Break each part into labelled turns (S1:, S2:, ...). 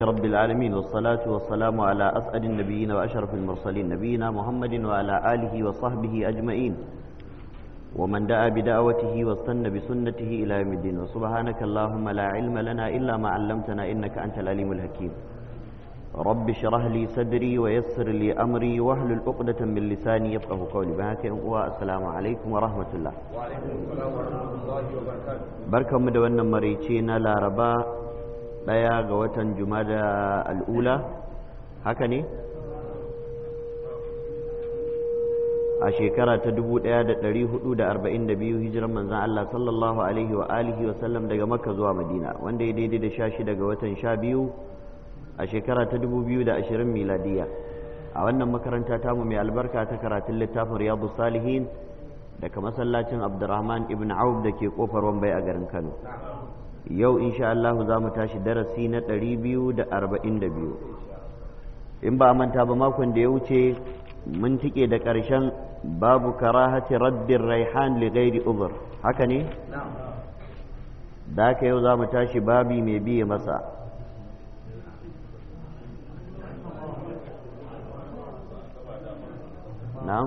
S1: رب العالمين والصلاة والسلام على أسعد النبيين وأشرف المرسلين نبينا محمد وعلى آله وصحبه أجمعين ومن دعا بدعوته واستنى بسنته إلى يوم الدين وسبحانك اللهم لا علم لنا إلا ما علمتنا إنك أنت العليم الحكيم رب اشرح لي صدري ويسر لي أمري واحلل عقدة من لساني يفقه قولي بهاك السلام عليكم ورحمة الله
S2: وعليكم السلام ورحمة الله وبركاته
S1: بركة مدونا مريتين لا ربا ɗaya ga watan jumada al'ula haka ne a shekara ta 1442 hijiran manzan Allah sallallahu alaihi wa alihi wa sallam daga makka zuwa madina wanda ya daidai da sha shida ga watan sha biyu a shekara ta 2020 miladiya a wannan makaranta tamu mai albarka ta karatun littafin riyadu salihin daga masallacin abdurrahman ibn auf da ke kofar wambai a garin kano yau insha Allah za mu tashi darasi na ɗari biyu da arba'in da biyu in ba a manta ba makon da ya wuce mun tike da ƙarshen babu karahati raddin raihan li ghairi uzur haka ne da haka yau za mu tashi babi mai biye masa na'am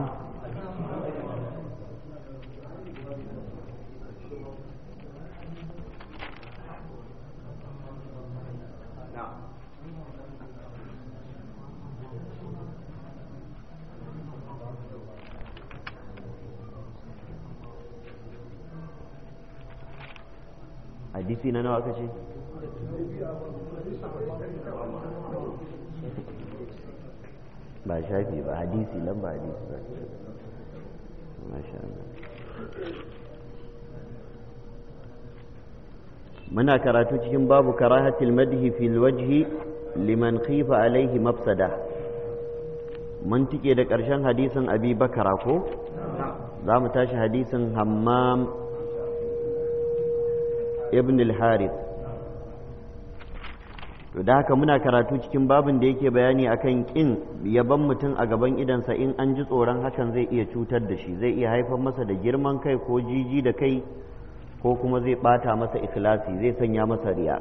S1: hadisi na nawa kace ba shafi ba hadisi lamba hadisi ba masha Allah muna karatu cikin babu karahatil madhi fil wajhi liman khifa alaihi mafsada mun tike da ƙarshen hadisin abi bakara ko za mu tashi hadisin hammam ibn al-harith to da haka muna karatu cikin babin da yake bayani akan kin yaban mutum a gaban idansa in an ji tsoron hakan zai iya cutar da shi zai iya haifar masa da girman kai ko jiji da kai ko kuma zai bata masa ikhlasi zai sanya masa riya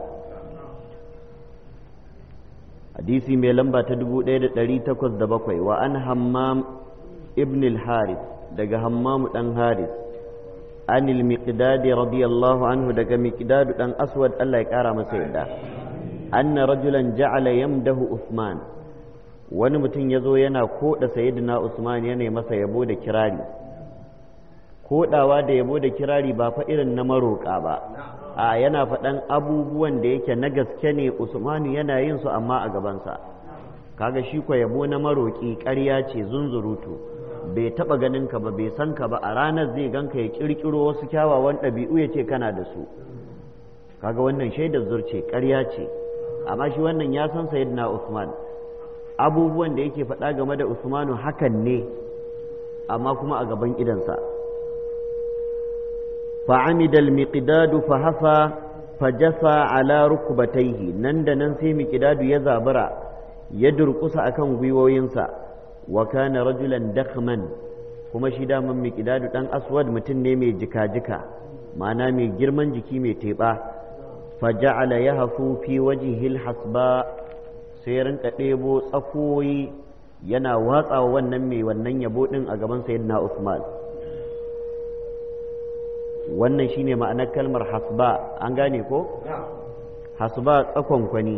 S1: hadisi mai lamba ta 1807 wa an hammam ibn al-harith daga hammam dan harith عن المقداد رضي الله عنه دق مقداد دان أسود الله يكارى مسيدا أن رجلا جعل يمده عثمان wani mutum ya zo yana koda sayyidina Usman yana masa yabo da kirari kodawa da yabo da kirari ba fa irin na maroƙa ba a yana faɗan abubuwan da yake na gaske ne Usmanu yana yin su amma a gabansa kaga shi ko yabo na maroƙi ƙarya ce zunzurutu bai taba ganin ka ba bai san ka ba a ranar zai ganka ya kirkiro wasu kyawawan ɗabi'u ya ce kana da su kaga wannan shaidar zurce ƙarya ce amma shi wannan ya san sayyidina Usman abubuwan da yake faɗa game da Usmanu hakan ne amma kuma a gaban idansa fa'amida al-miqdadu fa hafa fa jasa ala rukbatayhi nan da nan sai miqdadu ya zabura ya durƙusa akan gwiwoyinsa wa kana rajulan dakhman kuma shi daman miqdadu dan aswad mutum ne mai jika-jika ma'ana mai girman jiki mai teɓa fa ja'ala yahfu fi wajhil hasba sai rinka ɗebo tsakoyi yana watsawa wannan mai wannan yabo din a gaban sayyidina Usman wannan shine ma'anar kalmar hasba an gane ko hasba tsakon kwani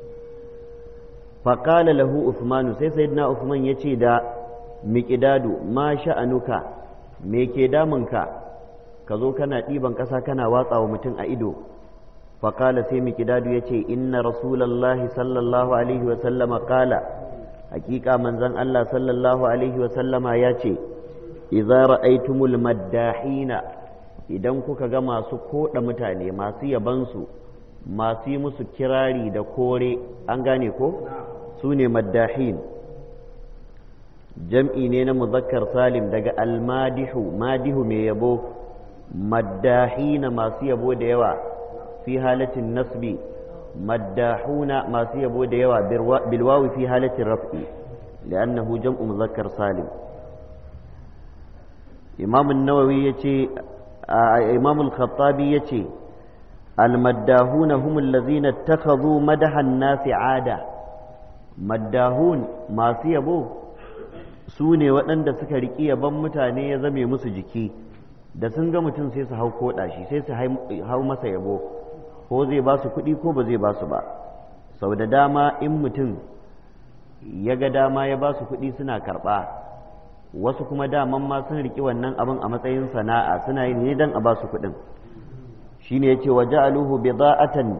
S1: faƙala lahu Usmanu sai sayyidina Usman ya ce da miƙidadu ma sha'anuka me ke damunka ka zo kana ɗiban ƙasa kana watsa wa mutum a ido faƙala sai miƙidadu ya ce inna rasulallahi sallallahu alaihi wa sallama ƙala hakika manzon Allah sallallahu alaihi wa sallama ya ce idza ra'aytumul maddahina idan kuka ga masu koɗa mutane masu yabansu masu yi musu kirari da kore an gane ko su ne maddahin jam'i ne na muzakkar salim daga almadihu madihu mai yabo maddahina masu yabo da yawa fi halatin nasbi maddahuna masu yabo da yawa bilwawi fi halatin raf'i li'annahu jam'u muzakkar salim imam an-nawawi yace imam al-khattabi yace almaddahuna humul ladzina ittakhadhu madahan nasi ada maddahun masu yabo su ne waɗanda suka riƙi yaban mutane ya zame musu jiki da sun ga mutum sai su hau koɗa shi sai su hau masa yabo ko zai ba su kuɗi ko ba zai ba su ba sau da dama in mutum ya ga dama ya ba su kuɗi suna karɓa wasu kuma daman ma sun riƙi wannan abin a matsayin sana'a suna yi ne don a ba su kuɗin shine yace wa ja'aluhu bida'atan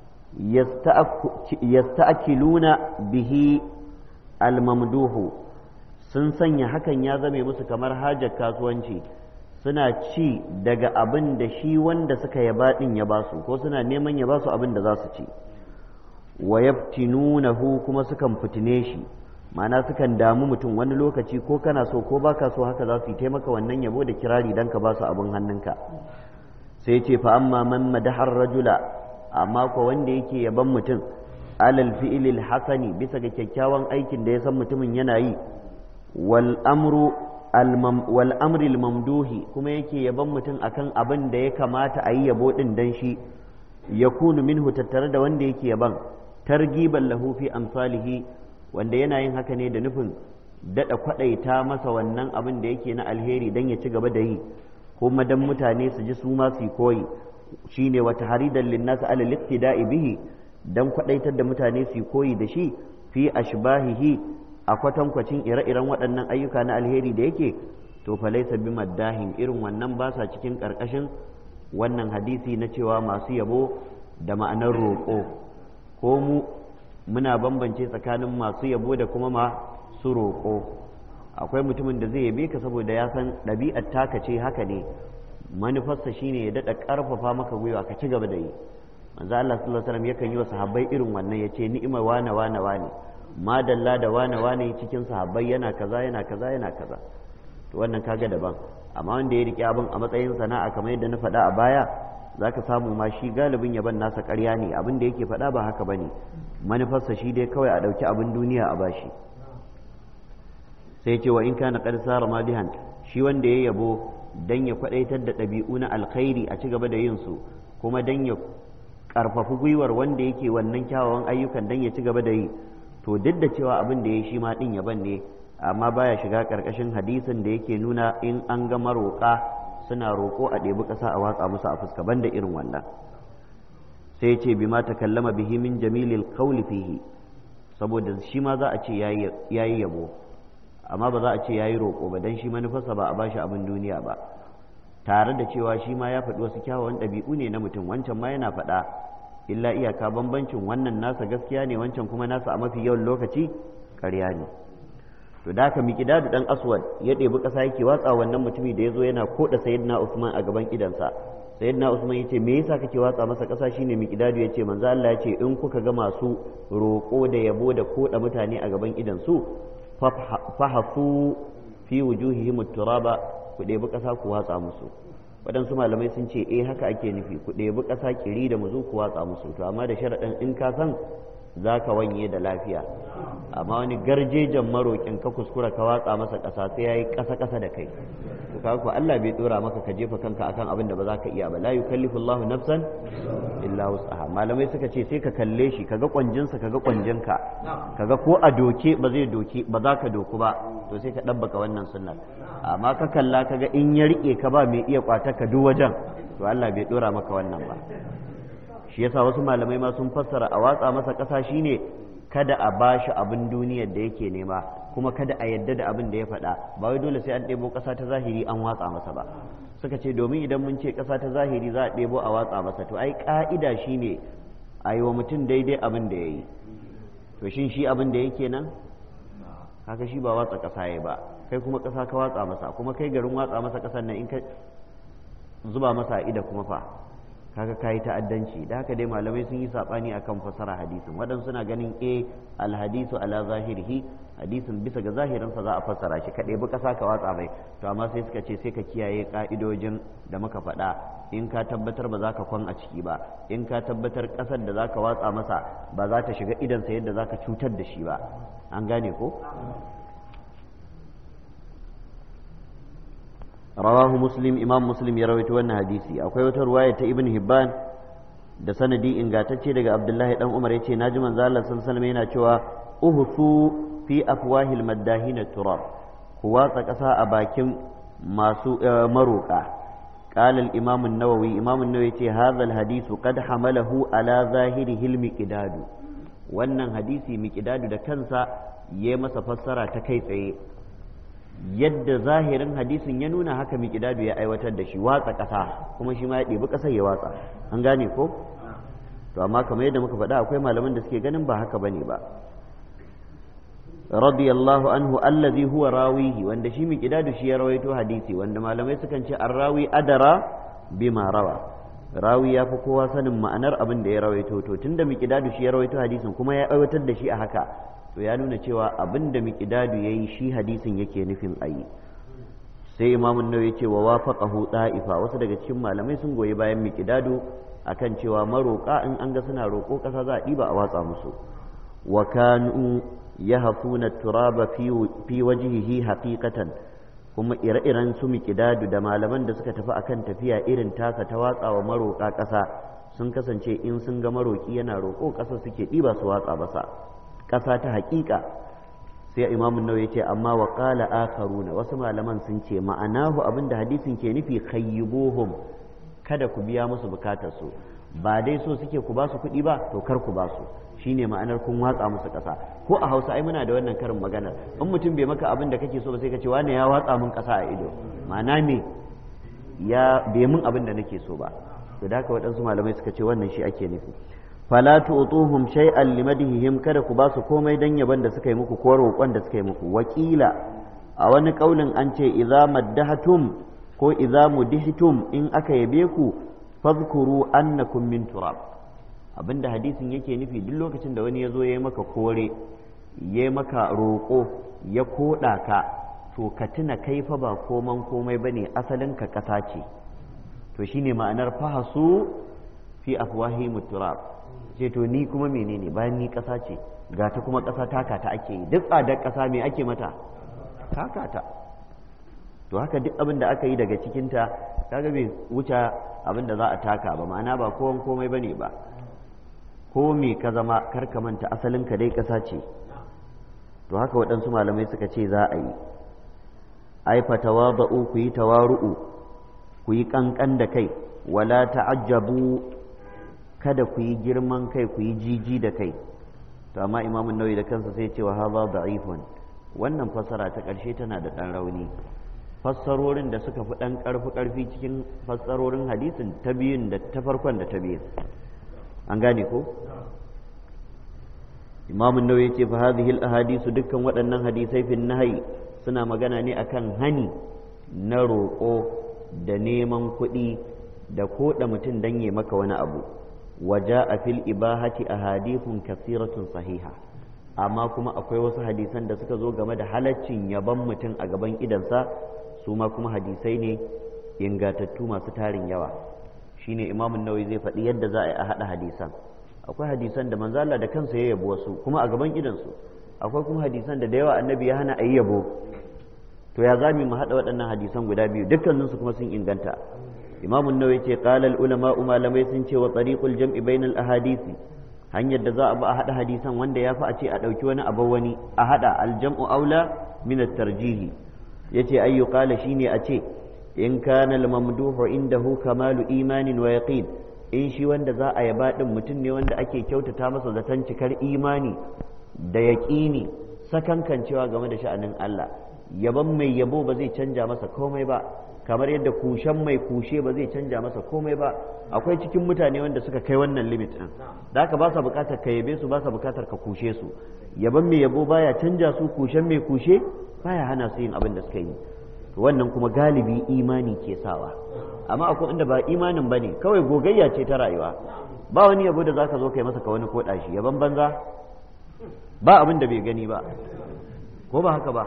S1: yasta'kiluna bihi almamduhu sun sanya hakan ya zame musu kamar hajar kasuwanci suna ci daga abin da shi wanda suka yaba din ya basu ko suna neman ya basu abin da za su ci wa yaftinunahu kuma sukan fitine shi ma'ana sukan damu mutum wani lokaci ko kana so ko baka so haka za su yi taimaka wannan yabo da kirari dan ka basu abin hannunka sai ce fa amma man madahar rajula amma ko wanda yake yaban mutum alal fi'lil hasani bisa ga kyakkyawan aikin da ya san mutumin yana yi wal amru wal amril mamduhi kuma yake yaban mutum akan abin da ya kamata a yi yabo din dan shi yakunu minhu tattare da wanda yake yaban targiban lahu fi amsalihi wanda yana yin haka ne da nufin dada kwadaita masa wannan abin da yake na alheri dan ya ci gaba da yi kuma dan mutane su ji su ma su koyi shine wata haridan linnas ala liqtida'i bihi dan kwadaitar da mutane su koyi da shi fi ashbahihi a kwatankwacin ire-iren waɗannan ayyuka na alheri da yake to fa laysa bi maddahin irin wannan ba sa cikin karkashin wannan hadisi na cewa masu yabo da ma'anar roƙo ko mu muna bambance tsakanin masu yabo da kuma masu roƙo akwai mutumin da zai yabe ka saboda ya san ɗabi'ar taka ce haka ne manufarsa shine ya daɗa ƙarfafa maka gwiwa ka ci gaba da yi manzo Allah sallallahu alaihi wasallam yakan yi wa sahabbai irin wannan yace ni'ima wane wane wane madalla da wane wane cikin sahabbai yana kaza yana kaza yana kaza to wannan kaga daban amma wanda ya rike abin a matsayin sana'a kamar yadda na faɗa a baya zaka samu ma shi galibin yaban nasa ƙarya ne abin da yake faɗa ba haka bane manufarsa shi dai kawai a ɗauki abin duniya a bashi sai ce wa in kana qad sara madihan shi wanda ya yabo dan ya kwadaitar da ɗabi'u na alkhairi a ci gaba da yin su kuma dan ya karfafi gwiwar wanda yake wannan kyawawan ayyukan dan ya ci gaba da yi to duk da cewa abin da ya shi ma din yaban ne amma baya shiga karkashin hadisin da yake nuna in an ga maroƙa suna roƙo a ɗebi ƙasa a watsa musu a fuska banda irin wannan sai ce bima takallama bihi min jamilil qawli fihi saboda shi ma za a ce yayi yabo amma ba za a ce ya yi roƙo ba don shi manufarsa ba a ba shi abin duniya ba tare da cewa shi ma ya faɗi wasu kyawawan ɗabi'u ne na mutum wancan ma yana faɗa illa iyaka bambancin wannan nasa gaskiya ne wancan kuma nasa a mafi yawan lokaci ƙarya ne to da haka miƙidadu ɗan aswad ya ɗebi ƙasa yake watsa wannan mutumi da ya zo yana koɗa sayyidina usman a gaban idansa sayyidina usman ya ce me yasa kake watsa masa ƙasa shine miƙidadu ya ce manzo Allah ya ce in kuka ga masu roƙo da yabo da koɗa mutane a gaban idansu fahafu fi wujuhihim turaba ku ɗebi ƙasa ku watsa musu waɗansu malamai sun ce eh haka ake nufi ku ɗebi ƙasa kiri da muzu ku watsa musu to amma da sharaɗin in ka san za ka wanye da lafiya amma wani garjejen maroƙin ka kuskura ka watsa masa ƙasa sai ya yi ƙasa-ƙasa da kai to kaga ko Allah bai dora maka ka jefa kanka akan abin da ba za ka iya ba la yukallifu Allahu nafsan illa wus'aha malamai suka ce sai ka kalle shi kaga kwanjinsa kaga kwanjinka kaga ko a doke ba zai doke ba za ka doku ba to sai ka dabbaka wannan sunnar amma ka kalla kaga in ya rike ka ba mai iya kwata ka duk wajen to Allah bai dora maka wannan ba shi yasa wasu malamai ma sun fassara a watsa masa ƙasa shine kada a bashi abin duniyar da yake nema kuma kada a yadda da abin da ya faɗa ba wai dole sai an ɗebo ƙasa ta zahiri an watsa masa ba suka ce domin idan mun ce ƙasa ta zahiri za a ɗebo a watsa masa to ai ƙa'ida shine a yi wa mutum daidai abin da ya yi to shin shi abin da yake nan haka shi ba watsa ƙasa ya ba kai kuma ƙasa ka watsa masa kuma kai garin watsa masa ƙasar nan in ka zuba masa ida kuma fa kaga kayi ta'addanci da haka dai malamai sun yi sabani akan fasara hadisin waɗansu suna ganin a alhadisu ala zahirihi hadisin bisa ga zahirinsa za a fassara shi kaɗai bi ƙasa ka watsa mai to amma sai suka ce sai ka kiyaye ƙa'idojin da muka faɗa in ka tabbatar ba za ka kwan a ciki ba in ka tabbatar ƙasar da za ka watsa masa ba za ta shiga idansa yadda za ka cutar da shi ba an gane ko rawahu muslim imam muslim ya rawaito wannan hadisi akwai wata ruwaya ta ibn hibban da sanadi ingantacce daga abdullahi dan umar yace naji manzo Allah sallallahu alaihi yana cewa uhsu fi afwahil maddahina turab ku watsa ƙasa a bakin masu maroƙa قال الإمام النووي إمام النووي هذا الحديث قد حمله على ظاهره المقداد wannan hadisi miƙidadu da kansa ya masa fassara ta kai tsaye yadda zahirin hadisin ya nuna haka miƙidadu ya aiwatar da shi watsa ƙasa kuma shi ma ya ɗebi ƙasar ya watsa an gane ko to amma kamar yadda muka faɗa akwai malaman da suke ganin ba haka bane ba radiyallahu anhu allazi huwa rawihi wanda shi miqdadu shi ya rawaito hadisi wanda malamai sukan ce arrawi adara bima rawa rawi ya fi kowa sanin ma'anar abin da ya rawaito to tunda miqdadu shi ya rawaito hadisin kuma ya aiwatar da shi a haka to ya nuna cewa abin da miqdadu yayi shi hadisin yake nufin ayi sai imamu nawawi ce wa wafaqahu da'ifa wasu daga cikin malamai sun goyi bayan miqdadu akan cewa maroƙa in an ga suna roƙo ƙasa za a ɗiba a watsa musu wa kanu yahfuna turaba fi wajhihi haqiqatan kuma ire-iren su miqdadu da malaman da suka tafi akan tafiya irin tasa ta watsa wa maroƙa ƙasa sun kasance in sun ga maroƙi yana roƙo ƙasa suke ɗiba su watsa masa ƙasa ta haƙiƙa sai imamun nawawi ya ce amma wa qala akharuna wasu malaman sun ce ma'anahu abinda hadisin ke nufi khayyibuhum kada ku biya musu bukatar su ba dai so suke ku ba su kuɗi ba to kar ku ba su shine ma'anar kun watsa musu ƙasa ko a hausa ai muna da wannan karin maganar in mutum bai maka abin da kake so ba sai ka ce wane ya watsa min ƙasa a ido ma'ana me ya bai min abin da nake so ba to da haka waɗansu malamai suka ce wannan shi ake nufi fala tu'tuhum shay'an limadihim kada ku ba su komai dan yaban da suka yi muku ko roƙon da suka yi muku wakila a wani kaulin an ce idza maddahatum ko idza mudihtum in aka yabe ku fadhkuru annakum min turab abinda hadisin yake nufi duk lokacin da wani ya zo ya yi maka kore ya yi maka roƙo ya koɗa ka to ka tuna kai fa ba koman komai bane asalin ka ƙasa ce to shine ma'anar fahasu fi afwahi turab ce to ni kuma menene bayan ni ƙasa ce ga ta kuma ƙasa taka ta ake yi duk tsadar ƙasa me ake mata taka ta to haka duk abin da aka yi daga cikinta kaga bai wuce abin da za a taka ba ma'ana ba kowan komai bane ba ko me ka zama kar ka manta asalin ka dai ƙasa ce to haka waɗansu malamai suka ce za a yi ai fatawadu ku yi tawaru'u ku yi ƙanƙan da kai wala ta'ajjabu kada ku yi girman kai ku yi jiji da kai to amma imamun nawawi da kansa sai cewa hadha da'ifun wannan fassara ta ƙarshe tana da ɗan rauni fassarorin da suka fi ɗan ƙarfi ƙarfi cikin fassarorin hadisin ta biyun da ta farkon da ta biyun an gane ko imamun nawawi ce fa hadhihi al ahadisu dukkan waɗannan hadisai fi nahyi suna magana ne akan hani na roƙo da neman kuɗi da koɗa mutum dan ya maka wani abu waja a fil ibahati ahadithun kasiratun sahiha amma kuma akwai wasu hadisan da suka zo game da halaccin yaban mutum a gaban idansa su ma kuma hadisai ne ingatattu masu tarin yawa shine imamun nawawi zai faɗi yadda za a yi a haɗa hadisan akwai hadisan da manzo Allah da kansa ya yabo wasu kuma a gaban idansu akwai kuma hadisan da da yawa annabi ya hana a yi yabo to ya zami mu haɗa waɗannan hadisan guda biyu dukkaninsu kuma sun inganta imamun nawawi ce qala ulama malamai sun ce wa tariqul jam'i bainal ahadisi hanyar da za a ba a haɗa hadisan wanda ya fi a ce a ɗauki wani abu wani a haɗa aljam'u aula min at-tarjihi yace ayyu qala shine a ce in kana al-mamduhu indahu kamalu imanin wa yaqin in shi wanda za a yaba din mutum ne wanda ake kyautata masa zaton cikar imani da yaqini sakankancewa game da sha'anin Allah yaban mai yabo ba zai canja masa komai ba kamar yadda kushen mai kushe ba zai canja masa komai ba akwai cikin mutane wanda suka kai wannan limit din da haka ba sa bukatar ka yabe su ba sa bukatar ka kushe su yaban mai yabo baya canja su kushen mai kushe baya hana su yin abin da suka yi to wannan kuma galibi imani ke sawa amma akwai inda ba imanin bane kawai gogayya ce ta rayuwa ba wani yabo da zaka zo kai masa ka wani koda shi yaban banza ba abin da bai gani ba ko ba haka ba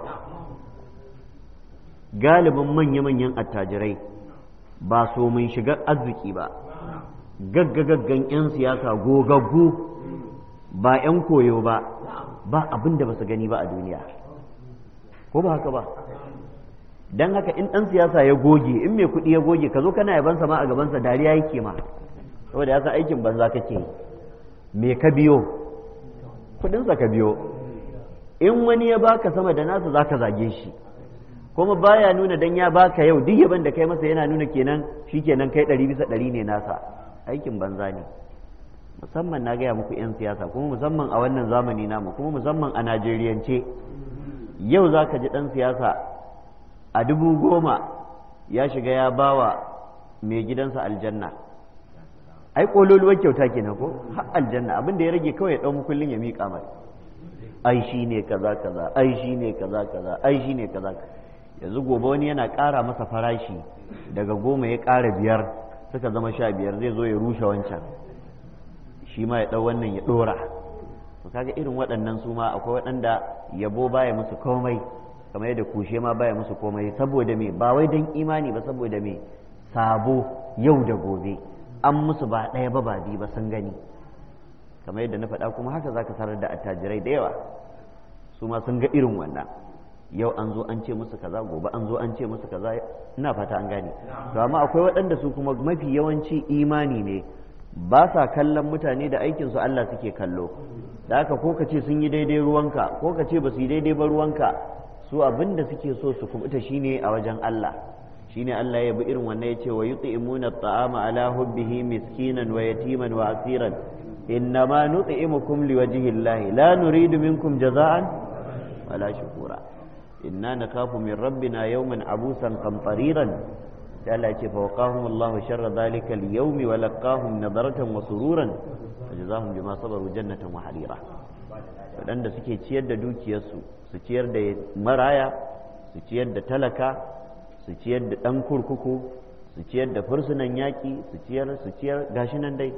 S1: galibin manya-manyan attajirai ba so mun shiga arziki ba gaggagaggan 'yan siyasa gogaggu ba 'yan koyo ba ba abin da ba su gani ba a duniya ko ba haka ba don haka in ɗan siyasa ya goge in mai kuɗi ya goge ka zo kana yabansa ma a gabansa dariya yake ma saboda ya san aikin banza kake me ka biyo kudinsa ka biyo in wani ya baka sama da nasa zaka zage shi kuma baya nuna dan ya baka yau duk yaban da kai masa yana nuna kenan shikenan kai ɗari bisa ɗari ne nasa aikin banza ne musamman na gaya muku 'yan siyasa kuma musamman a wannan zamani namu kuma musamman a najeriyance yau za ka ji ɗan siyasa a dubu goma ya shiga ya bawa mai gidansa aljanna ai ƙololuwar kyauta kenan ko har aljanna abin da ya rage kawai ya ɗau mukullin ya miƙa mai ai shi ne kaza kaza ai shi ne kaza kaza ai shi ne kaza yanzu gobe wani yana ƙara masa farashi daga goma ya ƙara biyar suka zama sha biyar zai zo ya rushe wancan shi ma ya ɗau wannan ya ɗora to kaga irin waɗannan su ma akwai waɗanda yabo baya musu komai kamar yadda kushe ma baya musu komai saboda me ba wai don imani ba saboda me sabo yau da gobe an musu ba ɗaya ba ba biyu ba sun gani kamar yadda na faɗa kuma haka zaka sanar da attajirai da yawa su ma sun ga irin wannan yau an zo an ce musu kaza gobe an zo an ce musu kaza ina fata an gane to amma akwai waɗanda su kuma mafi yawanci imani ne ba sa kallon mutane da aikinsu Allah suke kallo da haka ko ka ce sun yi daidai ruwanka ko ka ce ba su yi daidai ba ruwanka su abin da suke so su kubuta shine a wajen Allah shine Allah ya bi irin wannan ya ce wa yut'imuna at'ama ala hubbihi miskinan wa yatiman wa asiran innama nut'imukum liwajhi Allah la nuridu minkum jaza'an wala shukura inna nakhafu min rabbina yawman abusan qamtariran sai Allah ce fa waqahum Allahu sharra dhalika al-yawm wa laqahum nadaratan wa sururan wa jazahum bima sabaru jannatan wa harira wadanda suke ciyar da dukiyarsu su ciyar da maraya su ciyar da talaka su ciyar da dan kurkuku su ciyar da fursunan yaki su ciyar su ciyar gashi nan dai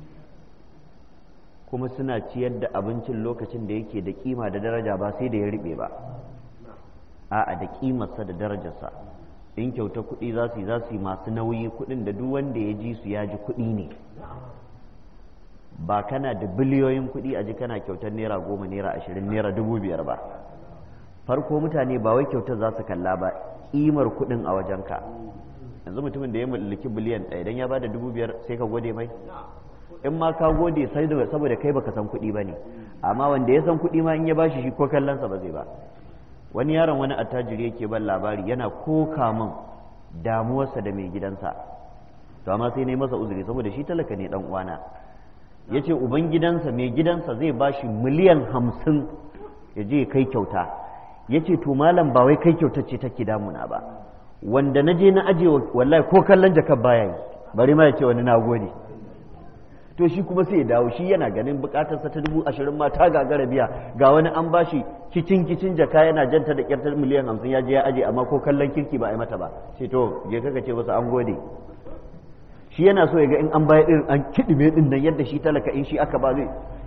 S1: kuma suna ciyar da abincin lokacin da yake da kima da daraja ba sai da ya riɓe ba a'a da kimarsa da darajarsa in kyauta kuɗi za su yi za su yi masu nauyi kuɗin da duk wanda ya ji su ya ji kuɗi ne ba kana da biliyoyin kuɗi a ji kana kyautar naira goma naira ashirin naira dubu biyar ba farko mutane ba wai kyautar za su kalla ba ƙimar kuɗin a wajenka yanzu mutumin da ya mallaki biliyan ɗaya idan ya ba da dubu biyar sai ka gode mai in ma ka gode sai saboda kai baka san kuɗi ba ne amma wanda ya san kuɗi ma in ya bashi shi ko kallonsa ba zai ba wani yaron wani attajiri yake ban labari yana koka min damuwarsa da mai gidansa to amma sai yi masa uzuri saboda shi talaka ne dan uwana ya ce uban gidansa mai gidansa zai ba shi miliyan hamsin ya je kai kyauta ya ce to malam ba wai kai kyauta ce take damuna ba wanda na je na aje wallahi ko kallon jakar baya yi bari ma ya ce wani na gode to shi kuma sai ya dawo shi yana ganin bukatarsa ta dubu ashirin ma ta gagara biya ga wani an bashi kicin kicin jaka yana janta da kyartar miliyan hamsin ya je ya aje amma ko kallon kirki ba a yi mata ba ce to je kaka ce masa an gode shi yana so ya ga in an bayar irin an kiɗime ɗin nan yadda shi talaka in shi aka ba zai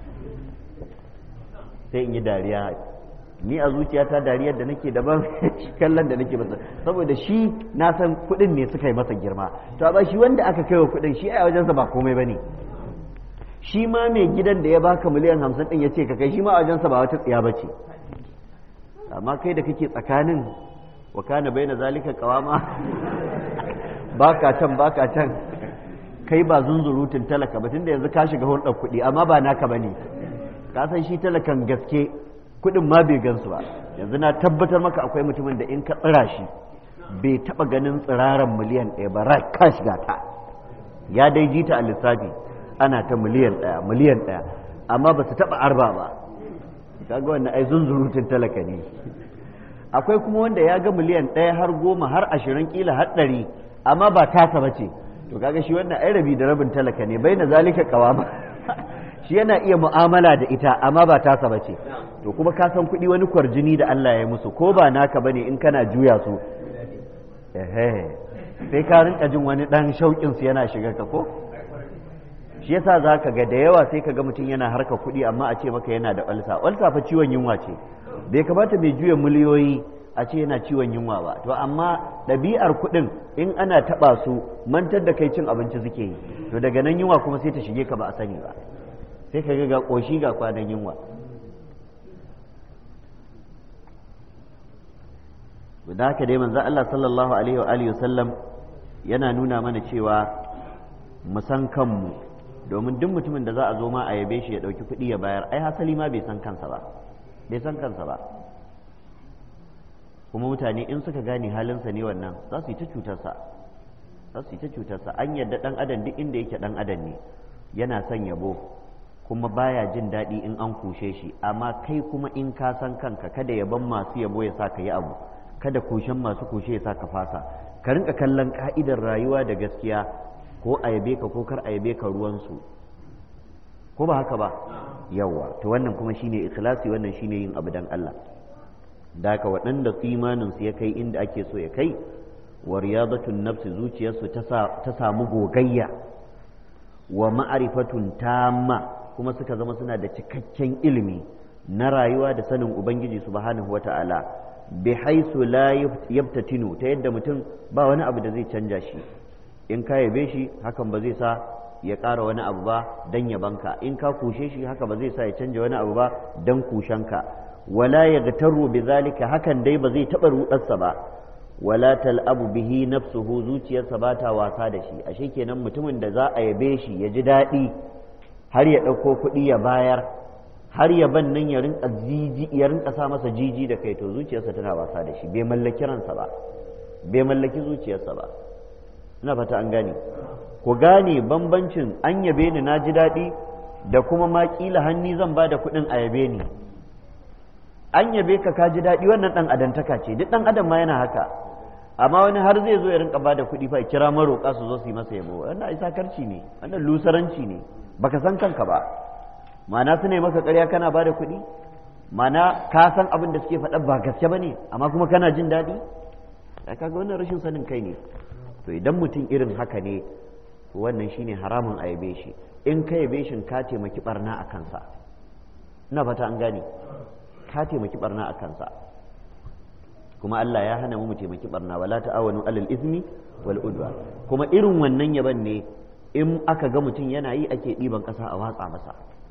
S1: sai in yi dariya ni a zuciyata dariyar da nake daban kallon da nake masa saboda shi na san kuɗin ne suka yi masa girma to ba shi wanda aka kai wa kuɗin shi a wajensa ba komai ba ne shi ma mai gidan da ya baka miliyan hamsin ɗin ya ce ka kai shi ma a wajensa ba wata tsiya ba ce amma kai da kake tsakanin wa kana bai na zalika kawama baka can baka can kai ba zunzurutun talaka ba tunda yanzu ka shiga hulɗar kuɗi amma ba naka bane ka san shi talakan gaske kuɗin ma bai gansu ba yanzu na tabbatar maka akwai mutumin da in ka tsira shi bai taɓa ganin tsiraran miliyan ɗaya ba ra ka shiga ta ya dai ji ta a lissafi ana ta miliyan ɗaya miliyan ɗaya amma ba su taɓa arba ba kaga wannan ai zunzurutun talaka ne akwai kuma wanda ya ga miliyan ɗaya har goma har ashirin kila har ɗari amma ba tasa ba ce to kaga shi wannan ai rabi da rabin talaka ne bai na zalika kawama shi yana iya mu'amala da ita amma ba tasa ba ce to kuma ka san kuɗi wani kwarjini da Allah ya musu ko ba naka bane in kana juya su ehe sai ka rinka jin wani dan shauƙin su yana shiga ka ko shi yasa zaka ga da yawa sai ka ga mutum yana harka kuɗi amma a ce maka yana da ulsa ulsa fa ciwon yunwa ce bai kamata mai juya miliyoyi a ce yana ciwon yunwa ba to amma ɗabi'ar kuɗin in ana taɓa su mantar da kai cin abinci suke yi to daga nan yunwa kuma sai ta shige ka ba a sani ba sai ka ga ƙoshi ga kwanan yunwa da haka dai manzo Allah sallallahu alaihi wa alihi wasallam yana nuna mana cewa mu san kanmu domin duk mutumin da za a zo ma a yabe shi ya ɗauki kuɗi ya bayar ai hasali ma bai san kansa ba bai san kansa ba kuma mutane in suka gane halinsa ne wannan za su yi ta cutarsa za su yi ta cutarsa an yadda ɗan adam duk inda yake ɗan adam ne yana son yabo kuma baya jin daɗi in an kushe shi amma kai kuma in ka san kanka kada yaban masu yabo ya sa ka yi abu kada kushen masu kushe ya sa ka fasa ka rinka kallon ka'idar rayuwa da gaskiya ko a yabe ka ko kar a yabe ka ruwansu ko ba haka ba yawa to wannan kuma shine ikhlasi wannan shine yin abu dan Allah da haka waɗanda imanin su ya kai inda ake so ya kai wa riyadatun nafsi zuciyarsu ta samu gogayya wa ma'arifatun tamma kuma suka zama suna da cikakken ilimi na rayuwa da sanin ubangiji subhanahu wata'ala bi haisu la yabtatinu ta yadda mutum ba wani abu da zai canja shi in ka yabe shi hakan ba zai sa ya ƙara wani abu ba dan yabanka in ka kushe shi haka ba zai sa ya canja wani abu ba dan kushenka wala yaghtaru bi zalika hakan dai ba zai taɓa rudarsa ba wala tal'abu bihi nafsuhu zuciyarsa ba ta wasa da shi ashe kenan mutumin da za a yabe shi ya ji daɗi har ya ɗauko kuɗi ya bayar har ya ban nan ya rinka jiji ya rinka sa masa jiji da kai to zuciyarsa tana wasa da shi bai mallaki ransa ba bai mallaki zuciyarsa ba ina fata an gane ku gane bambancin an yabe ni na ji daɗi da kuma ma kila hanni zan ba da kuɗin a yabe ni an yabe ka ka ji daɗi wannan ɗan adantaka ce duk ɗan adam ma yana haka amma wani har zai zo ya rinka bada kuɗi fa kira maroƙa su zo su yi masa yabo wannan ai sakarci ne wannan lusaranci ne baka san kanka ba ma'ana su ne maka ƙarya kana bada kuɗi ma'ana ka san abin da suke faɗa ba gaske bane amma kuma kana jin daɗi ai kaga wannan rashin sanin kai ne to idan mutum irin haka ne to wannan shine haramun a yabe shi in ka yabe shi ka taimaki barna a kansa ina fata an gane ka taimaki barna a kansa kuma Allah ya hana mu taimaki barna wala ta'awanu alal ismi wal udwa kuma irin wannan yaban ne in aka ga mutum yana yi ake ɗiban ƙasa a watsa masa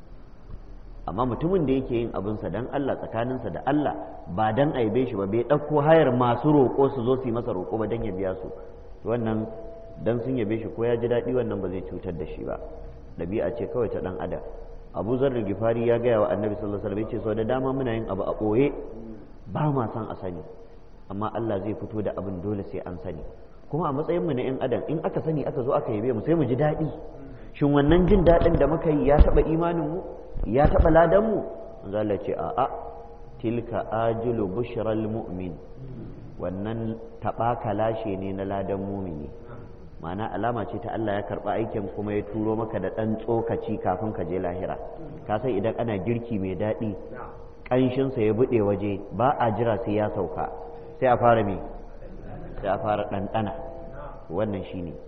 S1: amma mutumin da yake yin abinsa dan Allah tsakaninsa da Allah ba dan aibe shi ba bai ɗauko hayar masu roƙo su zo su yi masa roƙo ba dan ya biya su wannan dan sun yabe shi ko ya ji daɗi wannan ba zai cutar da shi ba ɗabi'a ce kawai ta ɗan adam abu zarar gifari ya gaya wa annabi sallallahu alaihi wasallam ce sau da dama muna yin abu a ɓoye ba ma san a sani amma Allah zai fito da abin dole sai an sani kuma a matsayin mu na yan adam in aka sani aka zo aka yabe mu sai mu ji daɗi shin wannan jin daɗin da muka yi ya taɓa imanin mu ya taɓa ladan mu manzo Allah ce a'a tilka ajilu bushral mu'min wannan taɓa kalashe ne na ladan mumini ma'ana alama ce ta Allah ya karɓa aikin kuma ya turo maka da ɗan tsokaci kafin ka je lahira ka san idan ana girki mai daɗi ƙanshinsa ya buɗe waje ba a jira sai ya sauka sai a fara me sai a fara ɗanɗana wannan shi ne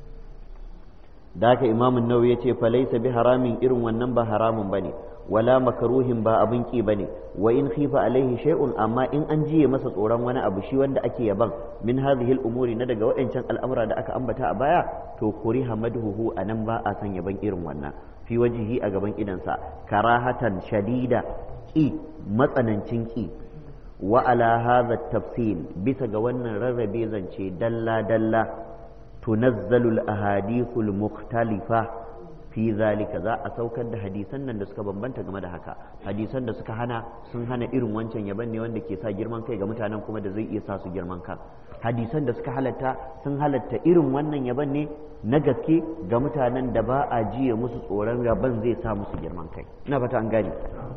S1: da haka imamun nawawi ya ce falaisa bi haramin irin wannan ba haramun ba ne wala makaruhin ba abin ki bane wa in khifa alaihi shay'un amma in an jiye masa tsoron wani abu shi wanda ake yaban min hadhihi al-umuri na daga waɗancan al'amura da aka ambata a baya to kuriha madhuhu anan ba a san yaban irin wannan fi wajihi a gaban idansa karahatan shadida ki matsanancin ki wa ala hadha tafsil bisa ga wannan rarrabe zance dalla dalla tunazzalu al-ahadithul mukhtalifa fi zalika za a saukar da hadisan nan da suka bambanta game da haka hadisan da suka hana sun hana irin wancan yaban ne wanda ke sa girman kai ga mutanen kuma da zai iya sa su girman kan hadisan da suka halatta sun halatta irin wannan yaban ne na gaske ga mutanen da ba a jiya musu tsoron yaban zai sa musu girman kai ina fata an gane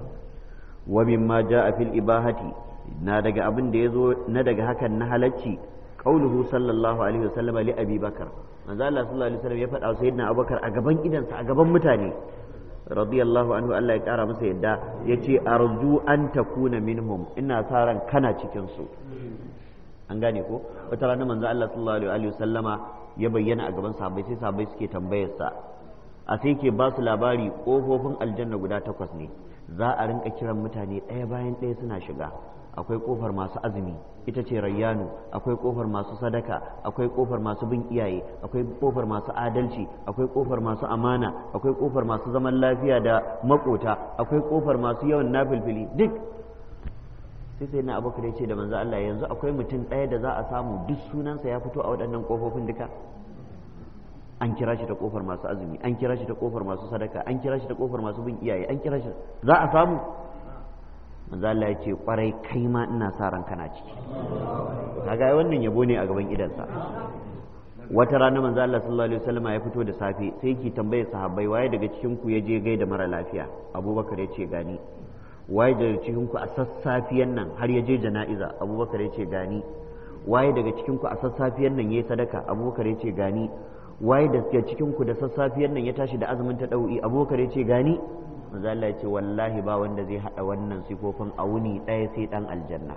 S1: wa mimma jaa fil ibahati na daga abin da yazo na daga hakan na halacci qauluhu sallallahu alaihi wasallam li abi bakar manzo Allah sallallahu alaihi wasallam ya faɗa wa sayyidina Abubakar a gaban idansa a gaban mutane radiyallahu anhu Allah ya kara masa yadda yace arju an takuna minhum ina sa ran kana cikin su an gane ko wata rana manzo Allah sallallahu alaihi wasallama ya bayyana a gaban sahabbai sai sahabbai suke tambayar sa a sai ke ba su labari kofofin aljanna guda takwas ne za a rinka kiran mutane ɗaya bayan ɗaya suna shiga akwai kofar masu azumi ita ce rayyanu akwai kofar masu sadaka akwai kofar masu bin iyaye akwai kofar masu adalci akwai kofar masu amana akwai kofar masu zaman lafiya da makota akwai kofar masu yawan nafilfili duk sai sai na abokan ya ce da manzo Allah yanzu akwai mutum ɗaya da za a samu duk sunansa ya fito a waɗannan kofofin duka an kira shi ta kofar masu azumi an kira shi ta kofar masu sadaka an kira shi ta kofar masu bin iyaye an kira shi za a samu manzo Allah ya ce kwarai kai ma ina sa ran kana ciki kaga wannan yabo ne a gaban idansa wata rana manzo Allah sallallahu alaihi wasallam ya fito da safe sai yake tambaye sahabbai waye daga cikin ku ya je gaida mara lafiya Abubakar ya ce gani waye daga cikin ku a sassafiyan nan har ya je jana'iza Abubakar ya ce gani waye daga cikin ku a sassafiyan nan yayi sadaka Abubakar ya ce gani waye daga cikin ku da sassafiyan nan ya tashi da azumin ta dau'i Abubakar ya ce gani manzo Allah ya ce wallahi ba wanda zai hada wannan sifofin a wuni ɗaya sai dan aljanna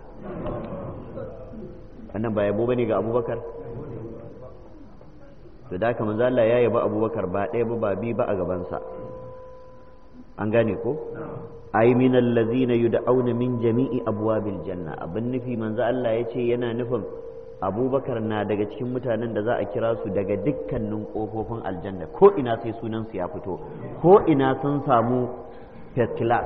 S1: wannan ba yabo bane ga Abubakar to da haka manzo Allah ya yaba Abubakar ba ɗaya ba ba bi ba a gabansa an gane ko ai min allazina yud'auna min jami'i abwabil janna abin nufi manzo Allah ya ce yana nufin Abubakar na daga cikin mutanen da za a kira su daga dukkanin kofofin aljanna ko ina sai sunan su ya fito ko ina sun samu first class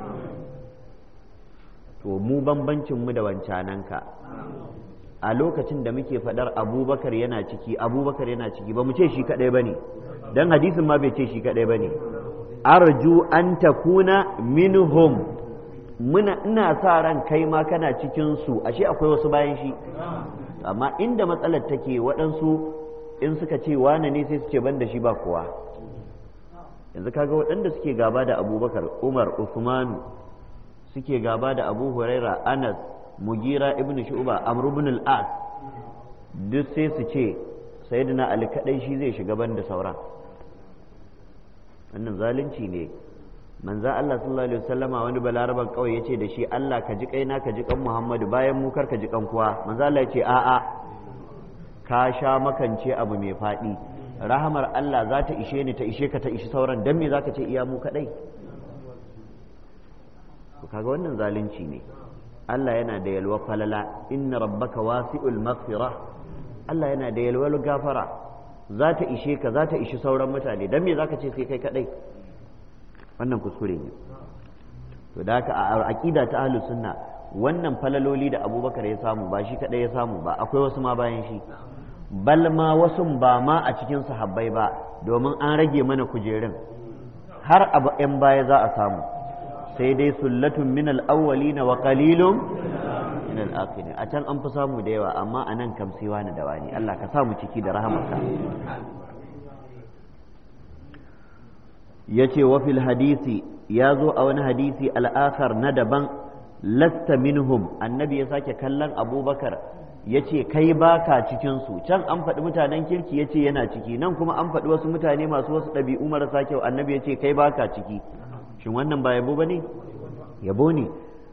S1: to mu bambancin mu da wancananka a lokacin da muke faɗar abubakar yana ciki abubakar yana ciki ba mu ce shi kaɗai ba ne don hadisin ma bai ce shi kaɗai ba ne arju an takuna minhum muna ina sa ran kai ma kana cikin su ashe akwai wasu bayan shi amma inda matsalar take waɗansu in suka ce wane ne sai su ce ban da shi ba kowa yanzu kaga waɗanda suke gaba da abubakar umar usmanu suke gaba da abu huraira anas mugira ibn shu'ba amr ibn al-as duk sai su ce sayyidina ali kadai shi zai shiga banda sauran wannan zalunci ne manzo Allah sallallahu alaihi wasallama wani balaraban kawai yace da shi Allah ka ji kaina ka ji kan Muhammadu bayan mu kar ka ji kan kuwa manzo Allah yace a a ka sha makance abu mai fadi rahamar Allah za ta ishe ni ta ishe ka ta ishi sauran dan me zaka ce iya mu kadai kaga wannan zalunci ne Allah yana da yalwa falala inna rabbaka wasi'ul maghfira Allah yana da yalwar gafara za ta ishe ka za ta ishi sauran mutane dan me zaka ce sai kai kadai wannan kuskure ne to da haka a aqida ta ahlus sunna wannan falaloli da Abubakar ya samu ba shi kadai ya samu ba akwai wasu ma bayan shi bal ma wasu ba ma a cikin sahabbai ba domin an rage mana kujerun har abu 'yan baya za a samu sai dai sullatun min al-awwalin wa qalilun min al-akhirin a can an fi samu da yawa amma a nan kam sai wani da wani Allah ka samu ciki da rahamarka yace wa fil hadisi ya zo a wani hadisi al-akhar na daban lasta minhum annabi ya sake kallon abubakar ya ce kai baka cikinsu can an faɗi mutanen kirki ya ce yana ciki nan kuma an faɗi wasu mutane masu wasu ɗabi'u marasa kyau annabi ya ce kai baka ciki shin wannan ba yabo ba ne yabo ne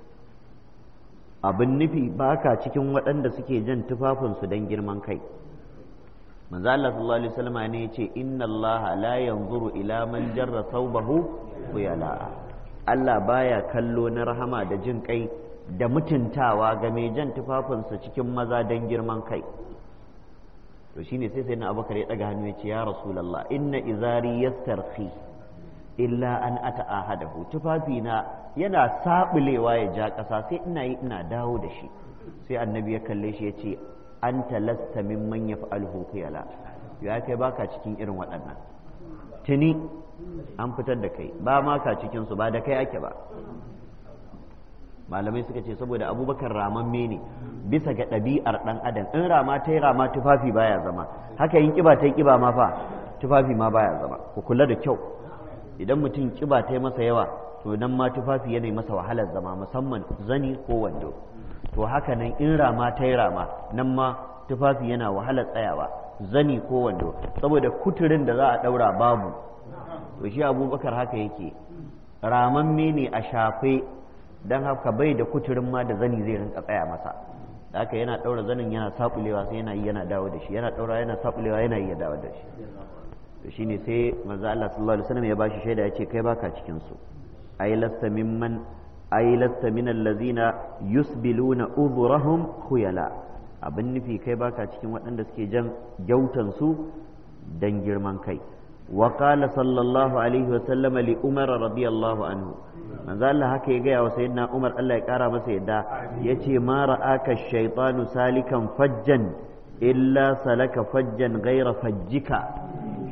S1: abin nufi baka cikin waɗanda suke jan tufafinsu don girman kai manzo Allah sallallahu alaihi wasallam ne yace inna Allah la yanzuru ila man jarra thawbahu khuyala Allah baya kallo na rahama da jin kai da mutuntawa ga mai jan tufafinsa cikin maza don girman kai to shine sai sai na abubakar ya daga hannu ya ce ya rasulallah inna izari yastarhi illa an ata ahadahu tufafina yana sabulewa ya ja ƙasa sai ina yi ina dawo da shi sai annabi ya kalle shi ya ce anta lasta mimman yaf'aluhu khiyala ya kai baka cikin irin waɗannan tuni an fitar da kai ba ma ka cikin su ba da kai ake ba malamai suka ce saboda abubakar ramamme ne bisa ga ɗabi'ar ɗan adam in rama ta yi rama tufafi baya zama haka yin kiba ta yi kiba ma fa tufafi ma baya zama ku kula da kyau idan mutum kiba ta yi masa yawa to nan ma tufafi yana masa wahalar zama musamman zani ko wando to haka nan in rama ta yi rama nan ma tufafi yana wahalar tsayawa zani ko wando saboda kuturin da za a ɗaura babu to shi abubakar haka yake ramamme ne a shafe don haka bai da kuturin ma da zani zai rinka tsaya masa da haka yana ɗaura zanin yana saɓulewa sai yana yi yana dawo da shi yana ɗaura yana saɓulewa yana yi ya dawo da shi to shine sai manzo Allah sallallahu alaihi wasallam ya bashi shaida ya ce kai baka cikin su ay lasta mimman ay lasta min allazina yusbiluna udhurahum khuyala abin nufi kai baka cikin waɗanda suke jan gyautan su dan girman kai wa qala sallallahu alaihi wasallam li umar radiyallahu anhu manzo Allah haka ya gaya wa sayyidina Umar Allah ya kara masa yadda yace ma ra'aka shaytanu salikan fajjan illa salaka fajjan ghaira fajjika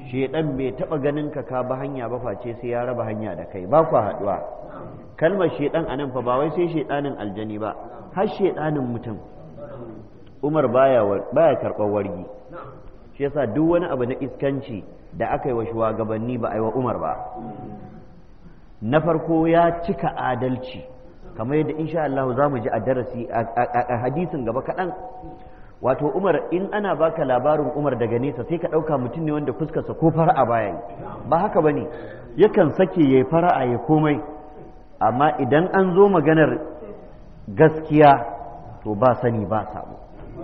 S1: shedan bai taba ganin ka ka ba hanya ba face sai ya raba hanya da kai ba ku haduwa kalmar shedan anan fa ba wai sai shedanin aljani ba har shedanin mutum Umar baya baya karɓar wargi shi yasa duk wani abu na iskanci da aka yi wa shugabanni ba a yi wa Umar ba na farko ya cika adalci kamar yadda insha Allah za mu ji a darasi a hadisin gaba kaɗan wato Umar in ana baka labarin Umar daga nesa sai ka ɗauka mutum ne wanda fuskarsa ko fara'a baya yi ba haka ba ne yakan sake ya fara'a ya komai amma idan an zo maganar gaskiya to ba sani ba sabo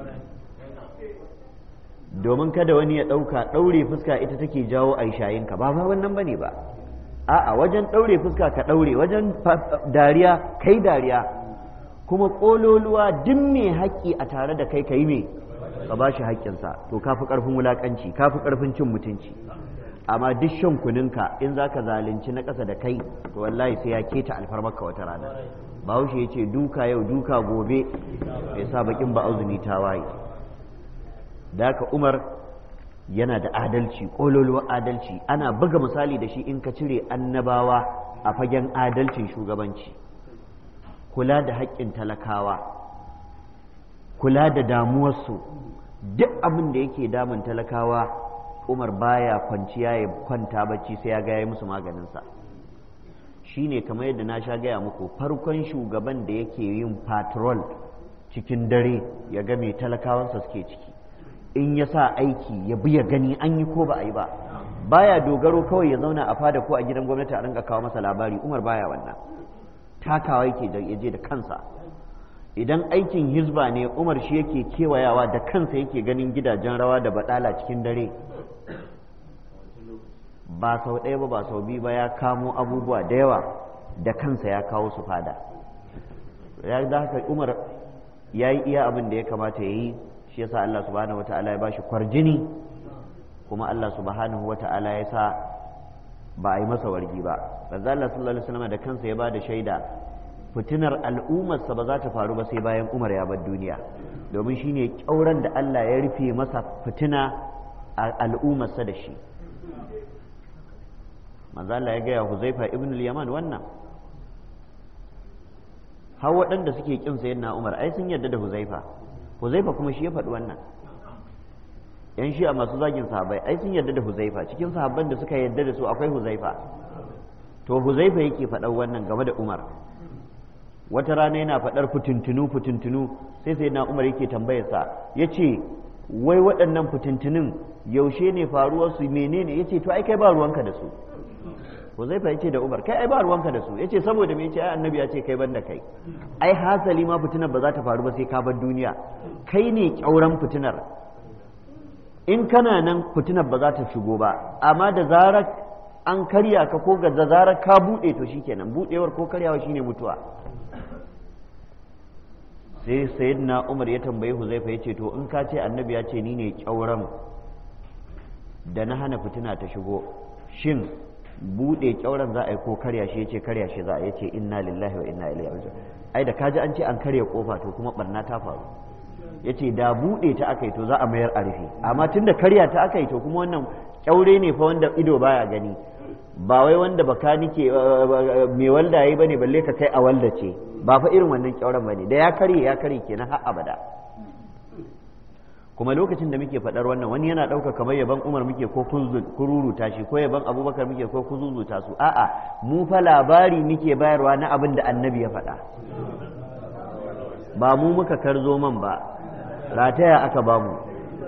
S1: domin kada wani ya ɗauka ɗaure fuska ita take jawo a shayinka ba ma wannan bane ba a'a wajen ɗaure fuska ka ɗaure wajen dariya kai dariya kuma ƙololuwa duk mai haƙƙi a tare da kai ka yi me ka ba shi haƙƙinsa to ka fi ƙarfin wulaƙanci ka fi ƙarfin cin mutunci amma duk shan kuninka in za ka zalunci na ƙasa da kai to wallahi sai ya keta alfarmarka wata rana bahaushe ya ce duka yau duka gobe ya sa bakin ba auzumi ta waye da haka umar yana da adalci ƙololuwar adalci ana buga misali da shi in ka cire annabawa a fagen adalcin shugabanci kula da haƙƙin talakawa kula da damuwarsu duk abin da yake damun talakawa umar baya kwanciya ya kwanta bacci sai ya gaya musu maganinsa shi ne kamar yadda na sha gaya muku farkon shugaban da yake yin patrol cikin dare ya ga mai talakawansa suke ciki in ya sa aiki ya bi ya gani an yi ko ba a yi ba baya dogaro kawai ya zauna a fada ko a gidan gwamnati a rinka kawo masa labari umar baya wannan takawa yake da yaje da kansa idan aikin hizba ne umar shi yake kewayawa da kansa yake ganin gidajen rawa da badala cikin dare ba sau ɗaya ba ba sau biyu ba ya kamo abubuwa da yawa da kansa ya kawo su fada ya da haka umar ya yi iya abin da ya kamata ya yi shi yasa Allah subhanahu wata'ala ya bashi kwarjini kuma Allah subhanahu wata'ala ya sa ba a yi masa wargi ba manzo Allah sallallahu alaihi wasallam da kansa ya bada shaida fitinar al'ummarsa ba za ta faru ba sai bayan Umar ya bar duniya domin shine kyauran da Allah ya rufe masa fitina a al'ummarsa da shi manzo Allah ya gaya Huzaifa ibn al-Yaman wannan har waɗanda suke kin sayyidina Umar ai sun yarda da Huzaifa Huzaifa kuma shi ya faɗi wannan yan shi a masu zagin sahabbai ai sun yarda da Huzaifa cikin sahabban da suka yarda da su akwai Huzaifa to Huzaifa yake faɗar wannan game da Umar wata rana yana faɗar fitintunu fitintunu sai sai na Umar yake tambayarsa ya ce wai waɗannan fitintunun yaushe ne faruwarsu menene ya ce to ai kai ba ruwanka da su Huzaifa ya ce da Umar kai ai ba ruwanka da su ya ce saboda me ya ce ai annabi ya ce kai ban da kai ai hasali ma fitinar ba za ta faru ba sai ka bar duniya kai ne kyauran fitinar in kana nan fitinar ba za ta shigo ba amma da zarar an karya ka ko ga da zarar ka buɗe to shikenan buɗewar ko karyawa shine mutuwa sai sayyidina Umar ya tambayi Huzaifa ya ce to in ka ce annabi ya ce ni ne kyauran da na hana fitina ta shigo shin bude kyauran za a yi ko karya shi yace karya shi za a yace inna lillahi wa inna ilaihi raji'un ai da kaji an ce an karya kofa to kuma barna ta faru yace da bude ta aka yi to za a mayar a rufe amma tunda karya ta aka yi to kuma wannan kyaure ne fa wanda ido baya gani ba wai wanda baka nike mai walda yayi bane balle ka kai a walda ce ba fa irin wannan kyauran bane da ya karye ya karye kenan har abada kuma lokacin da muke faɗar wannan wani yana ɗauka kamar yaban umar muke ko kururuta shi ko yaban abubakar muke ko kuzuzuta su a'a mu fa labari muke bayarwa na abin da annabi ya faɗa ba mu muka karzo man ba rataya aka ba mu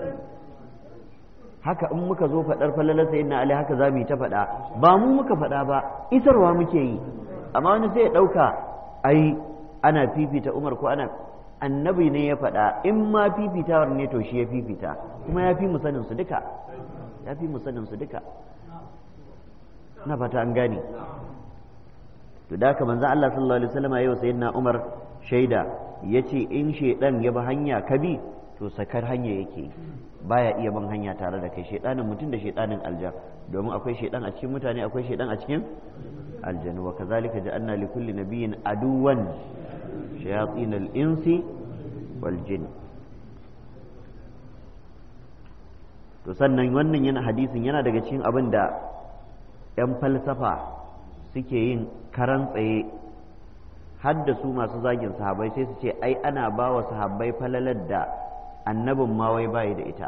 S1: haka in muka zo faɗar falalar sayin na ali haka za mu yi ta faɗa ba mu muka faɗa ba isarwa muke yi amma wani sai ya ɗauka ai ana fifita umar ko ana annabi ne ya faɗa in ma fifitawar ne to shi ya fifita kuma ya fi musanin su duka ya fi musanin su duka na fata an gane to da haka manzon Allah sallallahu alaihi wasallam yayin sayyidina Umar shaida yace in shedan ya bi hanya ka bi to sakar hanya yake baya iya bin hanya tare da kai shedanin mutum da shedanin aljan domin akwai shedan a cikin mutane akwai shedan a cikin aljanu wa kazalika ja'alna likulli nabiyyin aduwan شياطين الإنس والجن to sannan wannan yana hadisin yana daga cikin abin da 'yan falsafa suke yin karan tsaye har da su masu zagin sahabbai sai su ce ai ana ba wa sahabbai falalar da annabin ma wai bayi da ita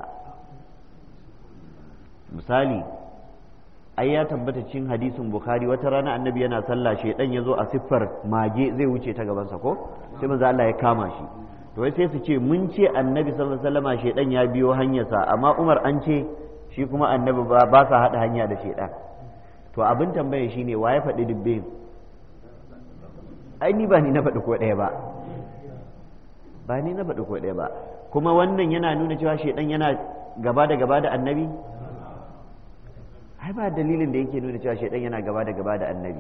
S1: misali ai ya tabbata cikin hadisin bukhari wata rana annabi yana sallah shedan ya zo a siffar mage zai wuce ta gabansa ko sai manzo Allah ya kama shi to wai sai su ce mun ce annabi sallallahu alaihi wasallam shedan ya biyo hanyarsa amma Umar an ce shi kuma annabi ba ba sa hada hanya da shedan to abin tambaya shine wa ya faɗi dubbe ai ni ba ni na faɗi ko ɗaya ba ba ni na faɗi ko ɗaya ba kuma wannan yana nuna cewa shedan yana gaba da gaba da annabi ai ba dalilin da yake nuna cewa shaidan yana gaba da gaba da annabi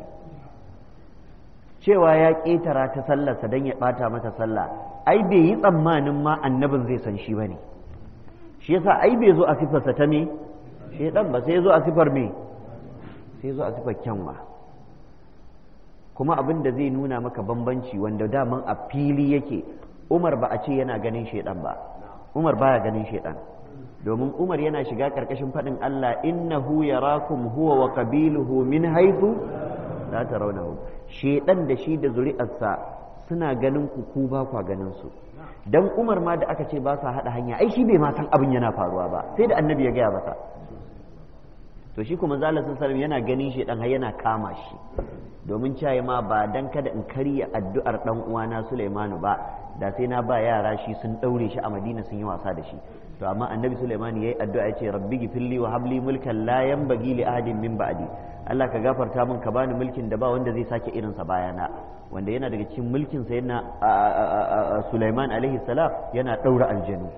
S1: cewa ya ƙetara ta sallarsa don ya ɓata mata sallah ai bai yi tsammanin ma annabin zai san shi ba ne shi yasa ai bai zo a sifarsa ta me shaidan ba sai ya zo a sifar me sai ya zo a sifar kyanwa kuma abin da zai nuna maka bambanci wanda daman a fili yake umar ba a ce yana ganin shaidan ba umar baya ganin shaidan domin umar yana shiga ƙarƙashin faɗin Allah innahu yarakum huwa wa qabiluhu min haythu la tarawnahu shedan da shi da zuri'arsa suna ganin ku ku ba kwa ganin su dan umar ma da aka ce ba sa hada hanya ai shi bai ma san abin yana faruwa ba sai da annabi ya gaya masa to shi kuma zalla sallallahu yana ganin shedan har yana kama shi domin caye ma ba dan kada in karya addu'ar dan uwana Sulaimanu ba da sai na ba yara shi sun daure shi a Madina sun yi wasa da shi to amma annabi Sulaiman yayi addu'a yace rabbi gifilli wa habli mulkan la yanbaghi li ahadin min ba'di Allah ka gafarta min ka bani mulkin da ba wanda zai sake irin sa bayana wanda yana daga cikin mulkin sa yana Sulaiman alaihi salam yana daura aljanu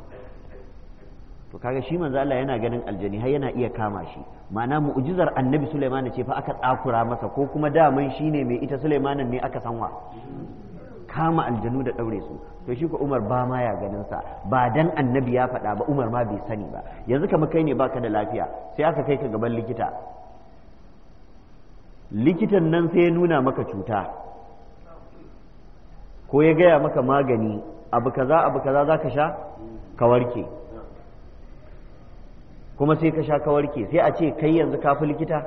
S1: to kaga shi manzo Allah yana ganin aljani har yana iya kama shi ma'ana mu'jizar annabi Sulaiman ce fa aka tsakura masa ko kuma daman shine mai ita Sulaimanin ne aka sanwa kama aljanu da ɗaure su to shi ko Umar ba ma ya ganin sa ba dan annabi ya faɗa ba Umar ma bai sani ba yanzu kamar kai ne baka da lafiya sai aka kai ka gaban likita likitan nan sai ya nuna maka cuta ko ya gaya maka magani abu kaza abu kaza za ka sha ka warke kuma sai ka sha ka warke sai a ce kai yanzu ka fi likita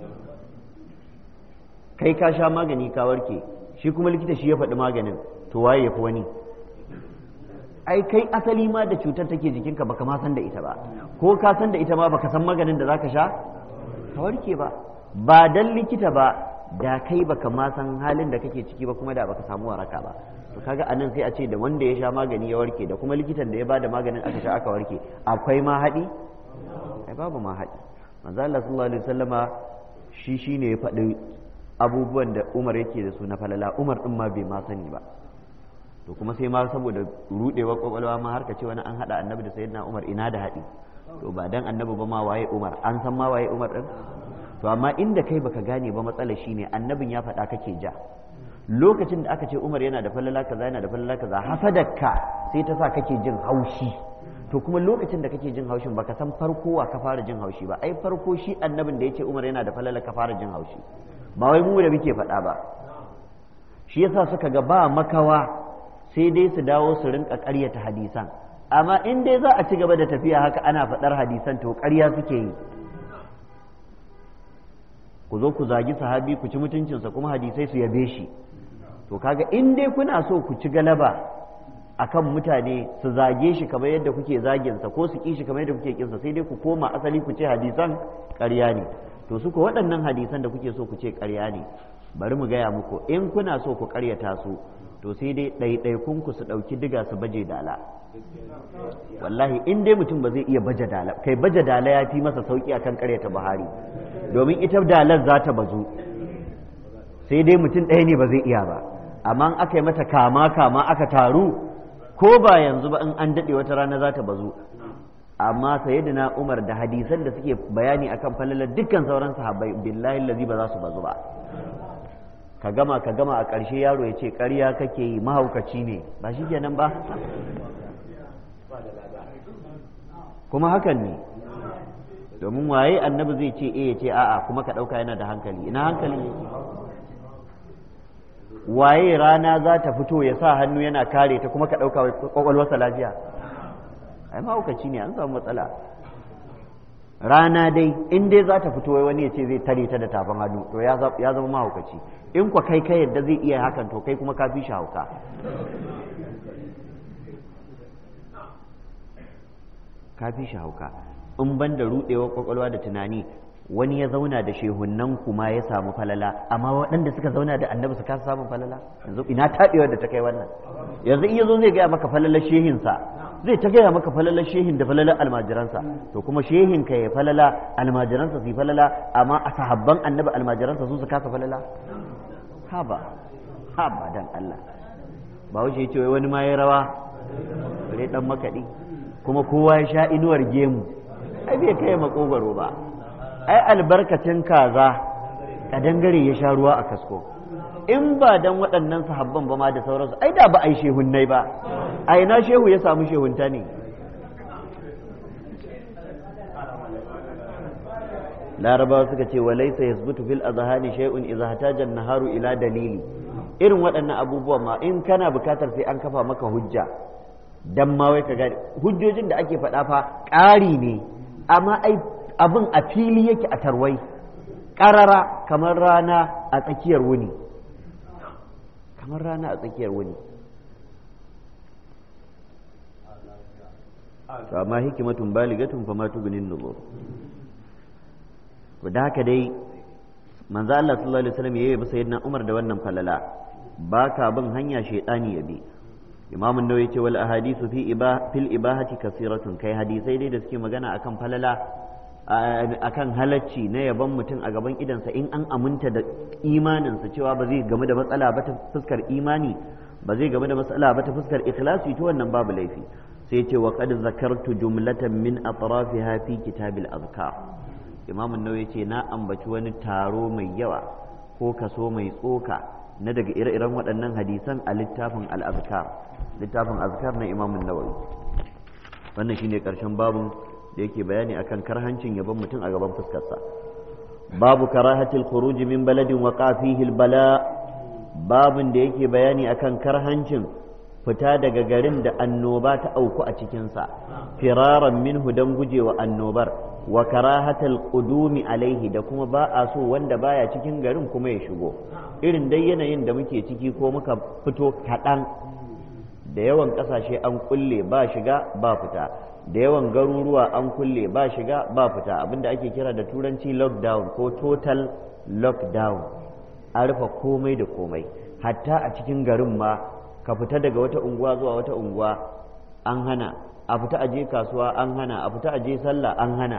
S1: kai ka sha magani ka warke shi kuma likita shi ya faɗi maganin to waye ya fi wani ai kai asali ma da cutar take jikinka baka ma san da ita ba ko ka san da ita ma baka san maganin da zaka sha ka warke ba ba dan likita ba da kai baka ma san halin da kake ciki ba kuma da baka samu waraka ba to kaga anan sai a ce da wanda ya sha magani ya warke da kuma likitan da ya bada maganin aka sha aka warke akwai ma haɗi ai babu ma haɗi manzo Allah sallallahu alaihi wasallama shi shine ya faɗi abubuwan da Umar yake da su na falala Umar din ma bai ma sani ba to kuma sai ma saboda rudewar kwakwalwa ma har ka ce wani an hada annabi da sayyidina Umar ina da haɗi to ba dan annabi ba ma waye Umar an san ma waye Umar din to amma inda kai baka gane ba matsalar shine annabin ya faɗa kake ja lokacin da aka ce Umar yana da falala kaza yana da falala kaza hasadakka sai ta sa kake jin haushi to kuma lokacin da kake jin haushin baka san farko wa ka fara jin haushi ba ai farko shi annabin da yace Umar yana da falala ka fara jin haushi ba wai mu da muke faɗa ba shi yasa suka ga ba makawa sai dai su dawo su rinka ƙaryata hadisan amma in dai za a ci gaba da tafiya haka ana faɗar hadisan to ƙarya suke yi ku zo ku zagi sahabi ku ci mutuncinsa kuma hadisai su yabe shi to kaga in dai kuna so ku ci galaba akan mutane su zage shi kamar yadda kuke zaginsa ko su ƙi shi kamar yadda kuke kinsa sai dai ku koma asali ku ce hadisan ƙarya ne to suka waɗannan hadisan da kuke so ku ce ƙarya ne bari mu gaya muku in kuna so ku ƙaryata su to sai dai ɗaiɗaikun ku su ɗauki diga su baje dala wallahi in dai mutum ba zai iya baje dala kai baje dala ya fi masa sauki akan ƙaryata buhari domin ita dalar za ta bazu sai dai mutum ɗaya ne ba zai iya ba amma aka yi mata kama kama aka taru ko ba yanzu ba in an daɗe wata rana za ta bazu amma sayyidina Umar da hadisan da suke bayani akan falalar dukkan sauran sahabbai billahi allazi ba za su bazu ba ka gama ka gama a ƙarshe yaro ya ce ƙarya kake yi mahaukaci ne ba shi kenan ba kuma hakan ne domin waye annabi zai ce eh ya ce a'a kuma ka ɗauka yana da hankali ina hankali yake waye rana za ta fito ya sa hannu yana kare ta kuma ka ɗauka kwakwalwarsa lafiya ai mahaukaci ne an samu matsala rana dai in dai za ta fito wai wani ya ce zai tare ta da tafin hannu to ya zama mahaukaci in kwa kai kai yadda zai iya hakan to kai kuma ka fi shi hauka ka fi shi hauka in ban da rudewar kwakwalwa da tunani wani ya zauna da shehunan kuma ya samu falala amma waɗanda suka zauna da annabi su kasa samun falala yanzu ina taɗewar da ta kai wannan yanzu in yazo zai gaya maka falalar shehinsa zai ta gaya maka falalar shehin da falalar almajiransa to kuma shehin ka ya falala almajiransa su yi falala amma a sahabban annabi almajiransa su su kasa falala haba haba dan Allah ba wuce ya ce wai wani ma ya rawa bare dan makaɗi kuma kowa ya sha inuwar gemu ai bai kai makogaro ba ai albarkacin kaza kadangare ya sha ruwa a kasko in ba dan waɗannan sahabban ba ma da sauransu ai da ba ai shehunnai ba a ina shehu ya samu shehunta ne larabawa suka ce walaisa yasbutu fil azhani shay'un idza hataja an-naharu ila dalili irin waɗannan abubuwa ma in kana bukatar sai an kafa maka hujja dan ma wai ka gane hujjojin da ake faɗa fa ƙari ne amma ai abin a fili yake a tarwai ƙarara kamar rana a tsakiyar wuni kamar rana a tsakiyar wuni to amma hikimatun baligatun fa ma tugnin nuzur to da haka dai manzo Allah sallallahu alaihi wasallam yayi ba sayyidina Umar da wannan falala ba ka bin hanya shaytani ya bi imam an-nawawi ce wal ahadithu fi ibah fil ibahati kasiratun kai hadisai dai da suke magana akan falala akan halacci na yaban mutum a gaban idansa in an aminta da imaninsa cewa ba zai game da matsala ba ta fuskar imani ba zai game da matsala ba ta fuskar ikhlasi to wannan babu laifi sai ce wa qad zakartu jumlatan min atrafiha fi kitabil azkar imam an-nawawi ce na ambaci wani taro mai yawa ko kaso mai tsoka na daga ire-iren waɗannan hadisan a littafin al-azkar littafin azkar na imam an-nawawi wannan shine karshen babun da yake bayani akan karhancin yaban mutum a gaban fuskarsa babu karahatil khuruj min baladin wa fihi bala babun da yake bayani akan karhancin fita daga garin da annoba ta auku a cikinsa firaran minhu don gujewa annobar wa karahatal qudumi alaihi da kuma ba a so wanda baya cikin garin kuma ya shigo irin dai yanayin da muke ciki ko muka fito kaɗan da yawan ƙasashe an kulle ba shiga ba fita da yawan garuruwa an kulle ba shiga ba fita abinda ake kira da turanci lockdown ko total lockdown an rufe komai da komai hatta a cikin garin ma ka fita daga wata unguwa zuwa wata unguwa an hana a fita aje kasuwa an hana a fita aje sallah an hana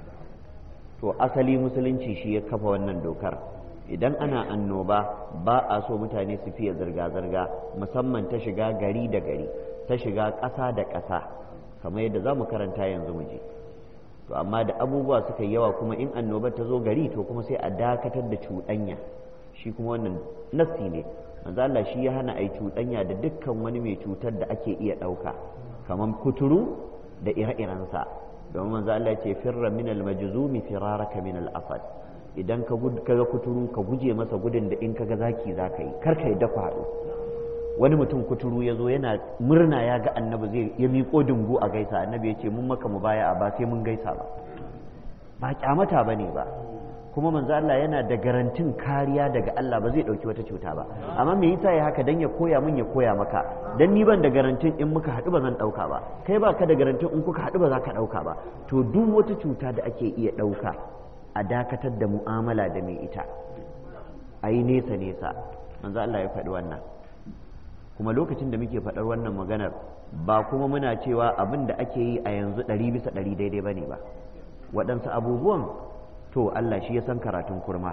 S1: to asali musulunci shi ya kafa wannan dokar idan ana annoba ba a so mutane su fiye zirga-zirga musamman ta shiga gari da gari ta shiga ƙasa da ƙasa kamar yadda za mu karanta yanzu mu je to amma da abubuwa suka yi yawa kuma in annobar ta zo gari to kuma sai a dakatar da cuɗanya shi kuma wannan nassi ne manzo Allah shi ya hana ai cuɗanya da dukkan wani mai cutar da ake iya ɗauka kamar kuturu da ire-irensa domin manzo Allah ce firra min al-majzumi firaraka min al-asad idan ka ga kuturu ka guje masa gudun da in kaga zaki zaka yi kar ka yi dafa haɗu wani mutum kuturu ya zo yana murna ya ga annabi zai ya miƙo dungu a gaisa annabi ya ce mun maka mu baya ba sai mun gaisa ba ba kyamata ba ne ba kuma manzo Allah yana da garantin kariya daga Allah ba zai ɗauki wata cuta ba amma me yasa ya haka dan ya koya min ya koya maka dan ni ban da garantin in muka haɗu ba zan ɗauka ba kai ba ka da garantin in kuka haɗu ba za ka ɗauka ba to duk wata cuta da ake iya ɗauka a dakatar da mu'amala da mai ita a yi nesa nesa manzo Allah ya faɗi wannan kuma lokacin da muke faɗar wannan maganar ba kuma muna cewa abin da ake yi a yanzu ɗari bisa ɗari daidai ba ne ba waɗansu abubuwan to Allah shi ya san karatun kurma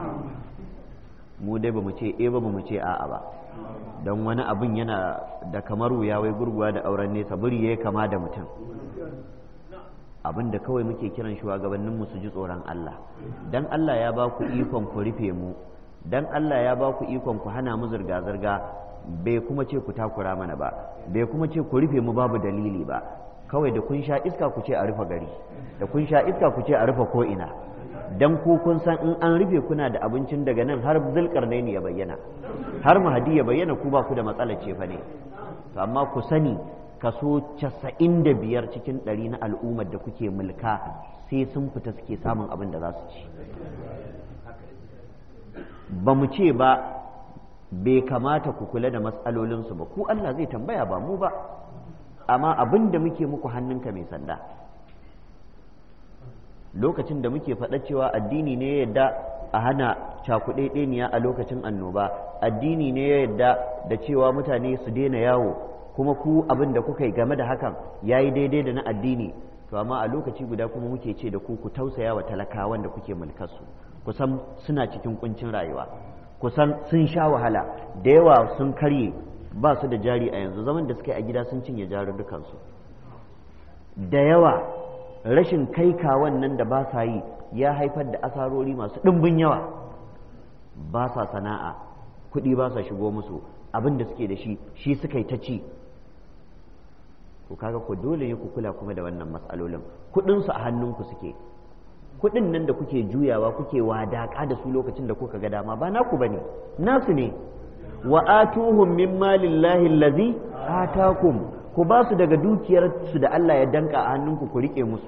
S1: mu dai ba mu ce e ba mu ce a'a ba don wani abin yana da kamar wuya wai gurguwa da auren nesa buri ya kama da mutum abin da kawai muke kiran shugabanninmu su ji tsoron Allah dan Allah ya ba ku ikon ku rufe mu dan Allah ya ba ku ikon ku hana mu zirga-zirga bai kuma ce ku takura mana ba bai kuma ce ku rufe mu babu dalili ba kawai da kun sha iska ku ce a rufe gari da kun sha iska ku ce a rufe ko ina dan ku kun san in an rufe kuna da abincin daga nan har zulkarnaini ya bayyana har mahadi ya bayyana ku ba ku da matsalar ce fa ne to amma ku sani kaso casa'in da biyar cikin ɗari na al'ummar da kuke mulka sai sun fita suke samun abin da za su ci ba mu ce ba bai kamata ku kula da matsalolinsu ba ku Allah zai tambaya ba mu ba amma abin da muke muku hannunka mai sanda lokacin da muke faɗa cewa addini ne ya yadda a hana cakuɗeɗeniya a lokacin annoba addini ne ya yadda da cewa mutane su daina yawo kuma ku abin da kuka yi game da hakan ya yi daidai da na addini to amma a lokaci guda kuma muke ce da ku ku tausaya wa talakawan da kuke mulkarsu kusan suna cikin kuncin rayuwa kusan sun sha wahala da yawa sun karye ba su da jari a yanzu zaman da suka yi a gida sun cinye jarurrukansu da yawa rashin kai kawan nan da ba sa yi ya haifar da asarori masu ɗimbin yawa ba sa sana'a kuɗi ba sa shigo musu abin da suke da shi shi suka yi ta ci ku kaga ku dole ne ku kula kuma da wannan matsalolin kuɗinsu a hannunku suke kuɗin nan da kuke juyawa kuke wadaƙa da su lokacin da kuka ga dama ba naku bane nasu ne wa atuhum min malillahi allazi atakum ku ba su daga dukiyar su da Allah ya danka a hannunku ku rike musu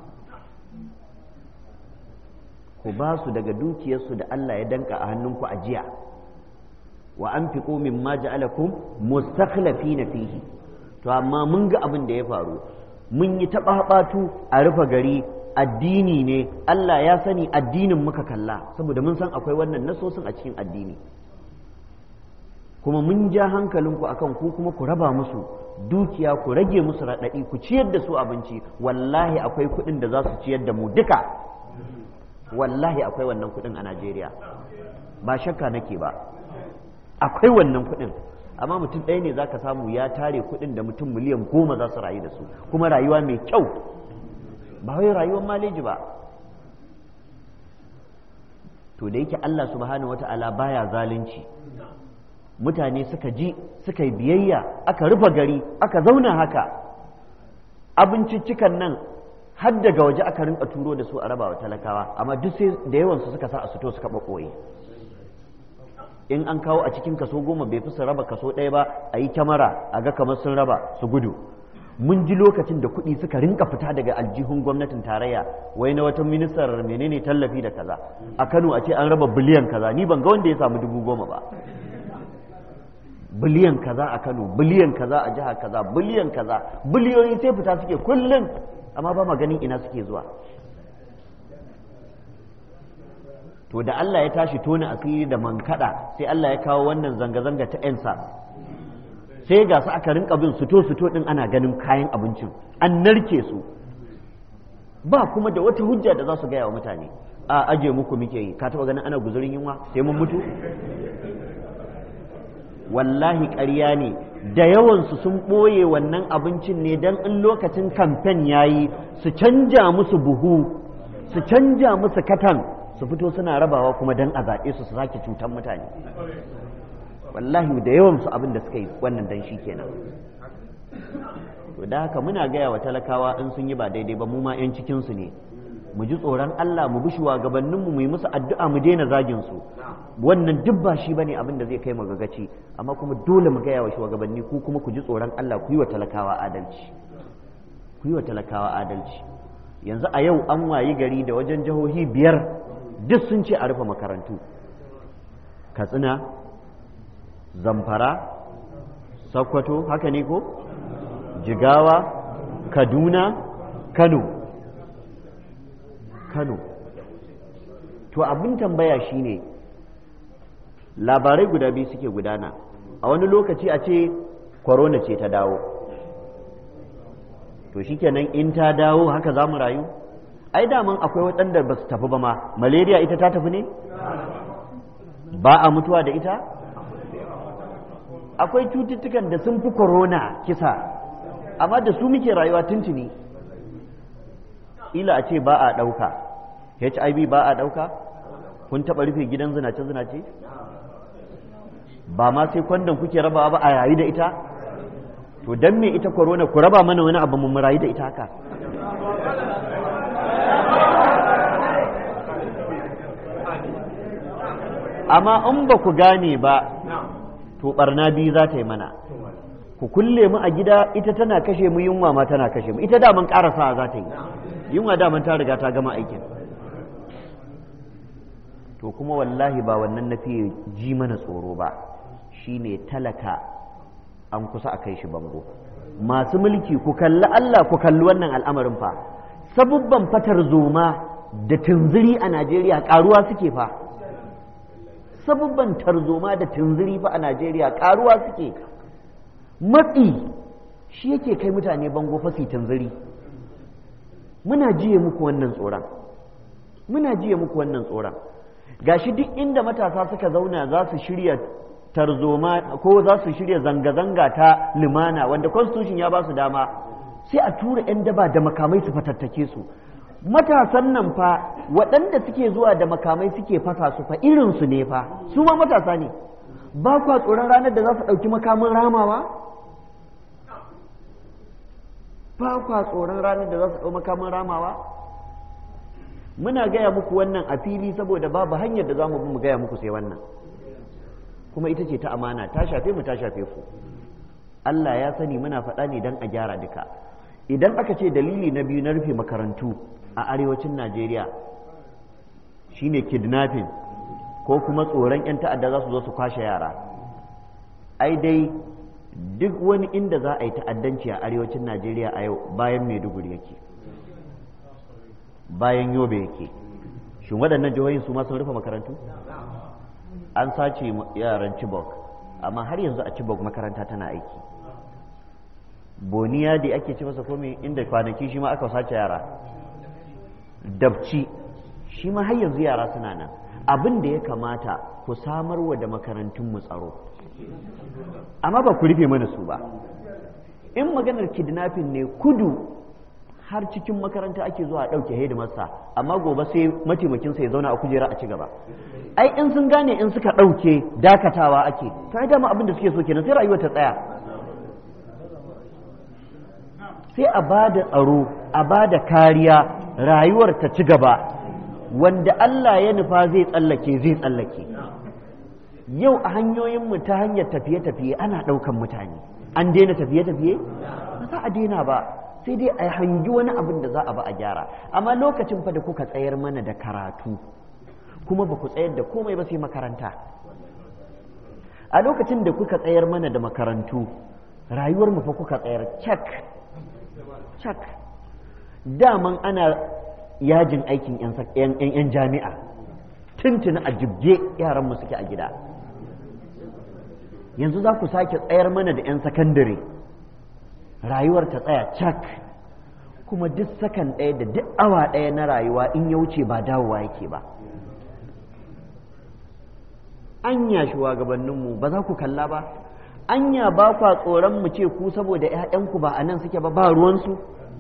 S1: ku ba su daga dukiyar su da Allah ya danka a hannunku a jiya wa anfiqu mimma ja'alakum mustakhlifina fihi to amma mun ga abin da ya faru mun yi taɓaɓatu a rufe gari addini ne Allah ya sani addinin muka kalla saboda mun san akwai wannan nasosin a cikin addini kuma mun ja hankalinku akan ku kuma ku raba musu dukiya ku rage musu raɗaɗi ku ciyar da su abinci wallahi akwai kuɗin da za su ciyar da mu duka wallahi akwai wannan kuɗin a Najeriya ba shakka nake ba akwai wannan kuɗin amma mutum ɗaya ne za ka samu ya tare kuɗin da mutum miliyan goma za su rayu da su kuma rayuwa mai kyau ba wai rayuwar maleji ba to da yake Allah subhanahu wata'ala baya zalunci mutane suka ji suka yi biyayya aka rufe gari aka zauna haka abinciccikan nan har daga waje aka rinka turo da su a rabawa talakawa amma duk sai da yawansu suka sa a fito suka ɓaɓɓoye in an kawo a cikin kaso goma bai fi su raba kaso ɗaya ba a yi kyamara a ga kamar sun raba su gudu mun ji lokacin da kuɗi suka rinka fita daga aljihun gwamnatin tarayya wai na wata ministar menene tallafi da kaza a kano a ce an raba biliyan kaza ni ban ga wanda ya samu dubu goma ba biliyan kaza a kano biliyan kaza a jihar kaza biliyan kaza biliyoyi sai fita suke kullum amma ba ma ganin ina suke zuwa to da Allah ya tashi tona asiri da mankada sai Allah ya kawo wannan zanga-zanga ta 'yan sai ga su aka rinka bin suto-suto din ana ganin kayan abincin an narke su ba kuma da wata hujja da za su gaya wa mutane a aje muku muke yi ka taba ganin ana guzurin yunwa sai mun mutu wallahi ƙarya ne da yawansu sun ɓoye wannan abincin ne don in lokacin kamfen ya yi su canja musu buhu su canja musu katan su fito suna rabawa kuma don a zaɓe su su sake cutar mutane wallahi da yawansu abin da suka yi wannan dan shi kenan to da haka muna gaya wa talakawa in sun yi ba daidai ba mu ma 'yan cikinsu ne mu ji tsoron Allah mu bi shugabanninmu mu yi musu addu'a mu daina zagin su wannan duk ba shi bane abin da zai kai mu gagaci amma kuma dole mu gaya wa shugabanni ku kuma ku ji tsoron Allah ku yi wa talakawa adalci ku yi wa talakawa adalci yanzu a yau an wayi gari da wajen jihohi biyar duk sun ce a rufe makarantu katsina zamfara sokoto haka ne ko jigawa kaduna kano kano to abin tambaya shine labarai guda biyu suke gudana a wani lokaci a ce korona ce ta dawo to shikenan in ta dawo haka za mu rayu ai daman akwai waɗanda ba su tafi ba ma malaria ita ta tafi ne ba a mutuwa da ita akwai cututtukan da sun fi korona kisa amma da su muke rayuwa tuntuni ila a ce ba a ɗauka hiv ba a ɗauka kun taɓa rufe gidan zinace-zinace ba ma sai kwandon kuke rabawa ba a yayi da ita to don me ita korona ku raba mana wani abu mu rayu da ita haka amma in ba ku gane ba to barna biyu za ta yi mana ku kulle mu a gida ita tana kashe mu yunwa ma tana kashe mu ita daman karasa za ta yi yunwa daman ta riga ta gama aikin to kuma wallahi ba wannan na fiye ji mana tsoro ba shine talaka an kusa a kai shi bango masu mulki ku kalli Allah ku kalli wannan al'amarin fa sabubban fatar zoma da tunziri a Najeriya karuwa suke fa sabubban tarzoma da tunziri fa a Najeriya karuwa suke matsi shi yake kai mutane bango fa su tunziri muna jiye muku wannan tsoron muna jiye muku wannan tsoron gashi duk inda matasa suka zauna za su shirya tarzoma ko za su shirya zanga-zanga ta limana wanda constitution ya ba su dama sai a tura 'yan daba da makamai su fatattake su matasan nan fa waɗanda suke zuwa da makamai suke fasa su fa irinsu ne fa su ma matasa ne ba kwa tsoron ranar da za su ɗauki makamin ramawa ba kwa tsoron ranar da za su ɗau makamin ramawa muna gaya muku wannan a fili saboda babu hanyar da za mu bi mu gaya muku sai wannan kuma ita ce ta amana ta shafe mu ta shafe ku Allah ya sani muna faɗa ne don a gyara duka idan aka ce dalili na biyu na rufe makarantu a arewacin Najeriya shine kidnapping ko kuma tsoron 'yan ta'adda za su zo su kwashe yara ai dai duk wani inda za a yi ta'addanci a arewacin Najeriya a yau bayan Maiduguri yake bayan Yobe yake shin waɗannan jihohin su ma sun rufe makarantu an sace yaran Chibok amma har yanzu a Chibok makaranta tana aiki boniya da ake ci masa komai inda kwanaki shi ma aka sace yara dabci shi ma har yanzu yara suna nan abin da ya kamata ku samarwa da makarantun mu tsaro amma ba ku rufe mana su ba in maganar kidnapping ne kudu har cikin makaranta ake zuwa a ɗauke hidimarsa amma gobe sai mataimakinsa ya zauna a kujera a ci gaba ai in sun gane in suka ɗauke dakatawa ake to ai dama abin da suke so kenan sai rayuwar ta tsaya sai a ba da tsaro a ba da kariya rayuwar ta ci gaba wanda Allah ya nufa zai tsallake zai tsallake yau a hanyoyinmu ta hanyar tafiye-tafiye ana ɗaukan mutane an daina tafiye-tafiye ba za a daina ba sai dai a hangi wani abin da za a ba a gyara amma lokacin fa da kuka tsayar mana da karatu kuma ba ku tsayar da komai ba sai makaranta a lokacin da kuka tsayar mana da makarantu rayuwar mu fa kuka tsayar cak cak daman ana yajin aikin 'yan jami'a tuntuni a jibge yaranmu suke a gida yanzu za ku sake tsayar mana da 'yan sakandare rayuwar ta tsaya cak kuma duk sakan ɗaya da duk awa ɗaya na rayuwa in ya wuce ba dawowa yake ba anya shugabanninmu ba za ku kalla ba anya ba kwa tsoron mu ce ku saboda 'ya'yanku ba a nan suke ba ba ruwansu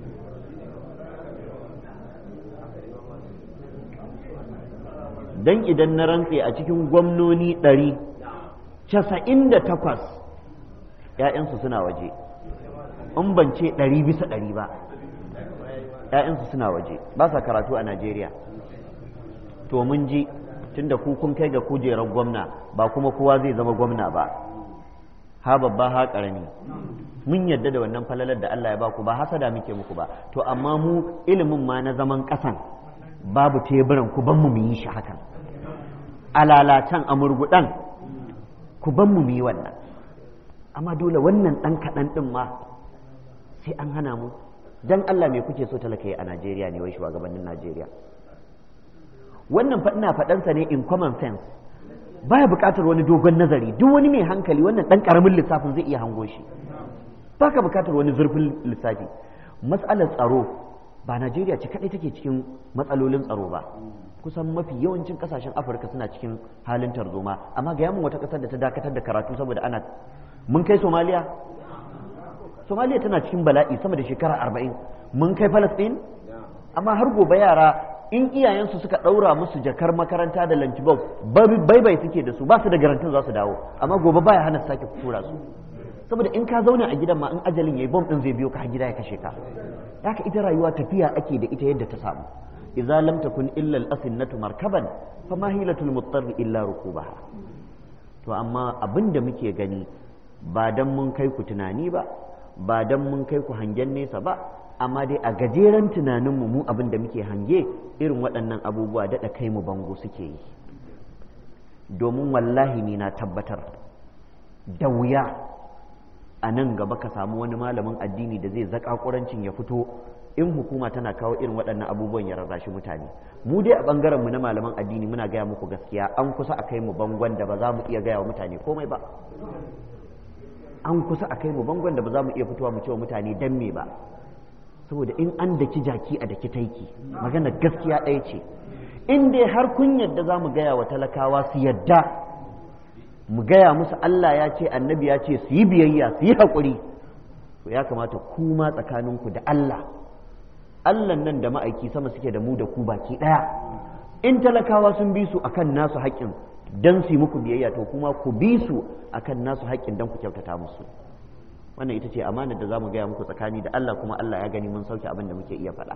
S1: don idan na rantse a cikin gwamnoni ɗari casa'in da takwas ‘ya'yansu suna waje in ban ce ɗari bisa ɗari ba ‘ya'yansu suna waje ba sa karatu a najeriya to mun ji tunda ku kun kai ga kujerar gwamna ba kuma kowa zai zama gwamna ba ha babba ha ƙarami mun yadda da wannan falalar da Allah ya ba ku ba hasada muke muku ba to amma mu ilimin ma na zaman ƙasan babu teburan ku ban mu mu yi shi hakan alalatan a murguɗan ku ban mu mu yi wannan amma dole wannan ɗan kaɗan ɗin ma sai an hana mu dan Allah me kuke so talaka yi a Najeriya ne wai shugabannin Najeriya wannan fa ina faɗansa ne in common sense baya buƙatar wani dogon nazari duk wani mai hankali wannan ɗan ƙaramin lissafin zai iya hango shi baka buƙatar wani zurfin lissafi matsalar tsaro ba Najeriya ce kaɗai take cikin matsalolin tsaro ba kusan mafi yawancin ƙasashen Afirka suna cikin halin tarzoma amma ga yamin wata ƙasar da ta dakatar da karatu saboda ana mun kai Somaliya Somaliya tana cikin bala'i sama da shekara arba'in mun kai Palestine amma har gobe yara in iyayensu suka ɗaura musu jakar makaranta da lunchbox bai bai suke da su ba su da garantin za su dawo amma gobe baya hana sake tura su saboda in ka zauna a gidan ma in ajalin yayi bom din zai biyo ka har gida ya kashe ka haka ita rayuwa tafiya ake da ita yadda ta samu idza lam takun illa al-asinnatu markaban fa ma hilatul muttar illa rukubaha to amma abin da muke gani ba don mun kai ku tunani ba ba don mun kai ku hangen nesa ba amma dai a gajeren tunaninmu mu abin da muke hange irin waɗannan abubuwa daɗa kai mu bango suke yi domin wallahi ni na tabbatar da wuya a nan gaba ka samu wani malamin addini da zai zaƙaƙurancin ya fito in hukuma tana kawo irin waɗannan abubuwan ya rarrashi mutane mu dai a ɓangaren mu na malaman addini muna gaya muku gaskiya an kusa a kai mu bangon da ba za mu iya gaya wa mutane komai ba an kusa a kai mu bangon da ba za mu iya fitowa mu ce wa mutane dan me ba saboda in an daki jaki a daki taiki magana gaskiya ɗaya ce in dai har kun yadda za mu gaya wa talakawa su yadda mu gaya musu Allah ya ce annabi ya ce su yi biyayya su yi haƙuri to ya kamata ku ma tsakaninku da Allah Allah nan da ma'aiki sama suke da mu da ku baki ɗaya in talakawa sun bi su akan nasu haƙƙin don su yi muku biyayya to kuma ku bi su akan nasu haƙƙin don ku kyautata musu wannan ita ce amanar da za mu gaya muku tsakani da Allah kuma Allah ya gani mun sauke abin da muke iya faɗa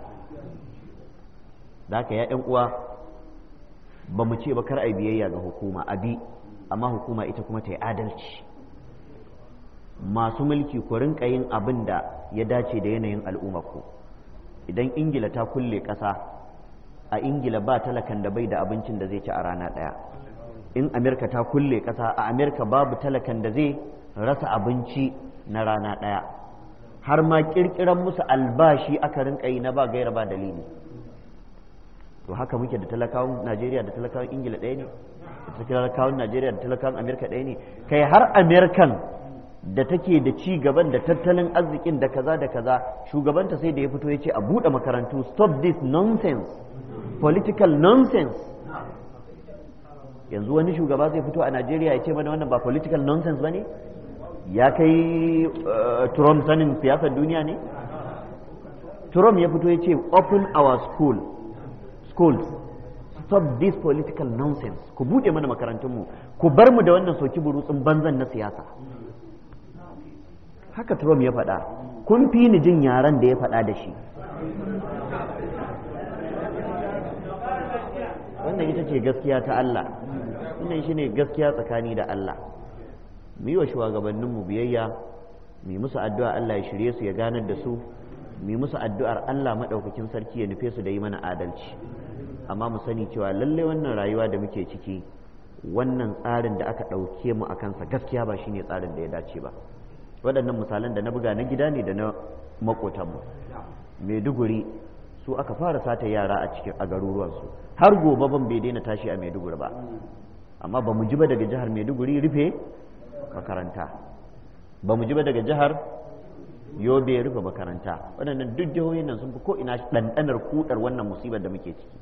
S1: da haka ya uwa ba mu ce ba kar a biyayya ga hukuma a bi amma hukuma ita kuma ta yi adalci masu mulki ku rinka yin abin da ya dace da yanayin al'ummarku idan ingila ta kulle ƙasa a ingila ba talakan da bai da abincin da zai ci a rana ɗaya in amerika ta kulle ƙasa a amerika babu talakan da zai rasa abinci na rana ɗaya har ma ƙirƙiran musu albashi aka rinka yi na ba gaira ba dalili to haka muke da talakawan najeriya da talakawan ingila ɗaya ne da talakawan najeriya da talakawan amerika ɗaya ne kai har amerikan da take da ci gaban da tattalin arzikin da kaza da kaza shugabanta sai da ya fito ya ce a buɗe makarantu stop this nonsense political nonsense yanzu wani shugaba zai fito a najeriya ya ce mana wannan ba political nonsense ba ne ya kai trump sanin siyasar duniya ne trump ya fito ya ce open our school schools stop this political nonsense ku buɗe mana makarantunmu ku bar mu da wannan soki burutsun banzan na siyasa haka Trump ya faɗa kun fi ni jin yaren da ya faɗa da shi wannan ita ce gaskiya ta Allah wannan shi ne gaskiya tsakani da Allah mu yi wa shugabanninmu biyayya mu yi musu addu'a Allah ya shirye su ya ganar da su mu yi musu addu'ar Allah maɗaukakin sarki ya nufe su da yi mana adalci amma mu sani cewa lalle wannan rayuwa da muke ciki wannan tsarin da aka ɗauke mu a kansa gaskiya ba shine tsarin da ya dace ba waɗannan misalan da na buga na gida ne da na makotanmu maiduguri su aka fara sata yara a cikin a garuruwansu har gobe ban bai daina tashi a maiduguri ba amma ba mu ji ba daga jihar maiduguri rufe makaranta ba mu ji ba daga jihar yobe rufe makaranta waɗannan duk jihohin nan sun fi ko ina ɗanɗanar kudar wannan musibar da muke ciki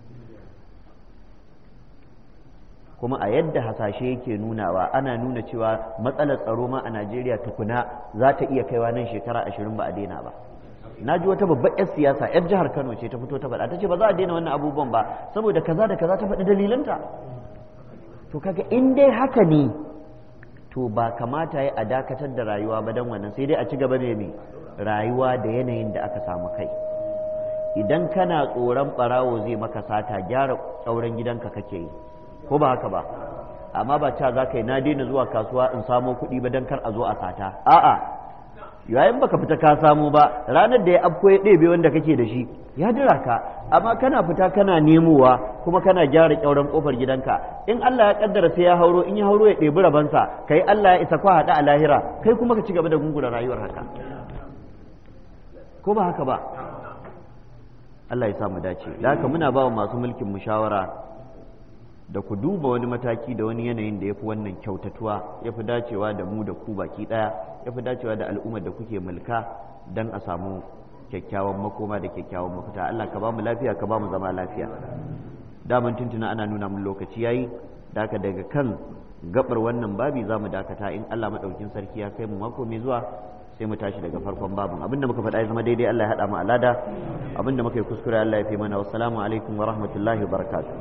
S1: kuma a yadda hasashe yake nunawa ana nuna cewa matsalar tsaro ma a najeriya tukuna za ta iya kaiwa nan shekara ashirin ba a daina ba na ji wata babbar 'yar siyasa 'yar jihar kano ce ta fito ta faɗa ta ce ba za a daina wannan abubuwan ba saboda kaza da kaza ta faɗi dalilanta to kaga in dai haka ne to ba kamata ya a dakatar da rayuwa ba don wannan sai dai a ci gaba da mai rayuwa da yanayin da aka samu kai idan kana tsoron ɓarawo zai maka sata gyara tsauran gidanka kake yi ko ba haka ba amma ba ca za ka yi na daina zuwa kasuwa in samo kuɗi ba don kar a zo a sata a'a yayin baka fita ka samu ba ranar da ya afko ya ɗebe wanda kake da shi ya dira ka amma kana fita kana nemowa kuma kana gyara ƙyauren ƙofar gidanka in Allah ya kaddara sai ya hauro in ya hauro ya ɗebi rabansa kai Allah ya isa kwa haɗa a lahira kai kuma ka ci gaba da gungura rayuwar haka ko ba haka ba Allah ya samu dace da haka muna ba masu mulkin mu shawara da ku duba wani mataki da wani yanayin da ya fi wannan kyautatuwa ya fi dacewa da mu da ku baki ɗaya ya fi dacewa da al'ummar da kuke mulka don a samu kyakkyawan makoma da kyakkyawan mafita Allah ka ba mu lafiya ka ba mu zama lafiya daman tuntuna ana nuna mun lokaci yayi da haka daga kan gabar wannan babi za mu dakata in Allah maɗaukin sarki ya kai mu mako mai zuwa sai mu tashi daga farkon babin abinda muka faɗa ya zama daidai Allah ya haɗa mu alada abinda muka yi kuskure Allah ya fi mana wassalamu alaikum wa rahmatullahi wa barakatuh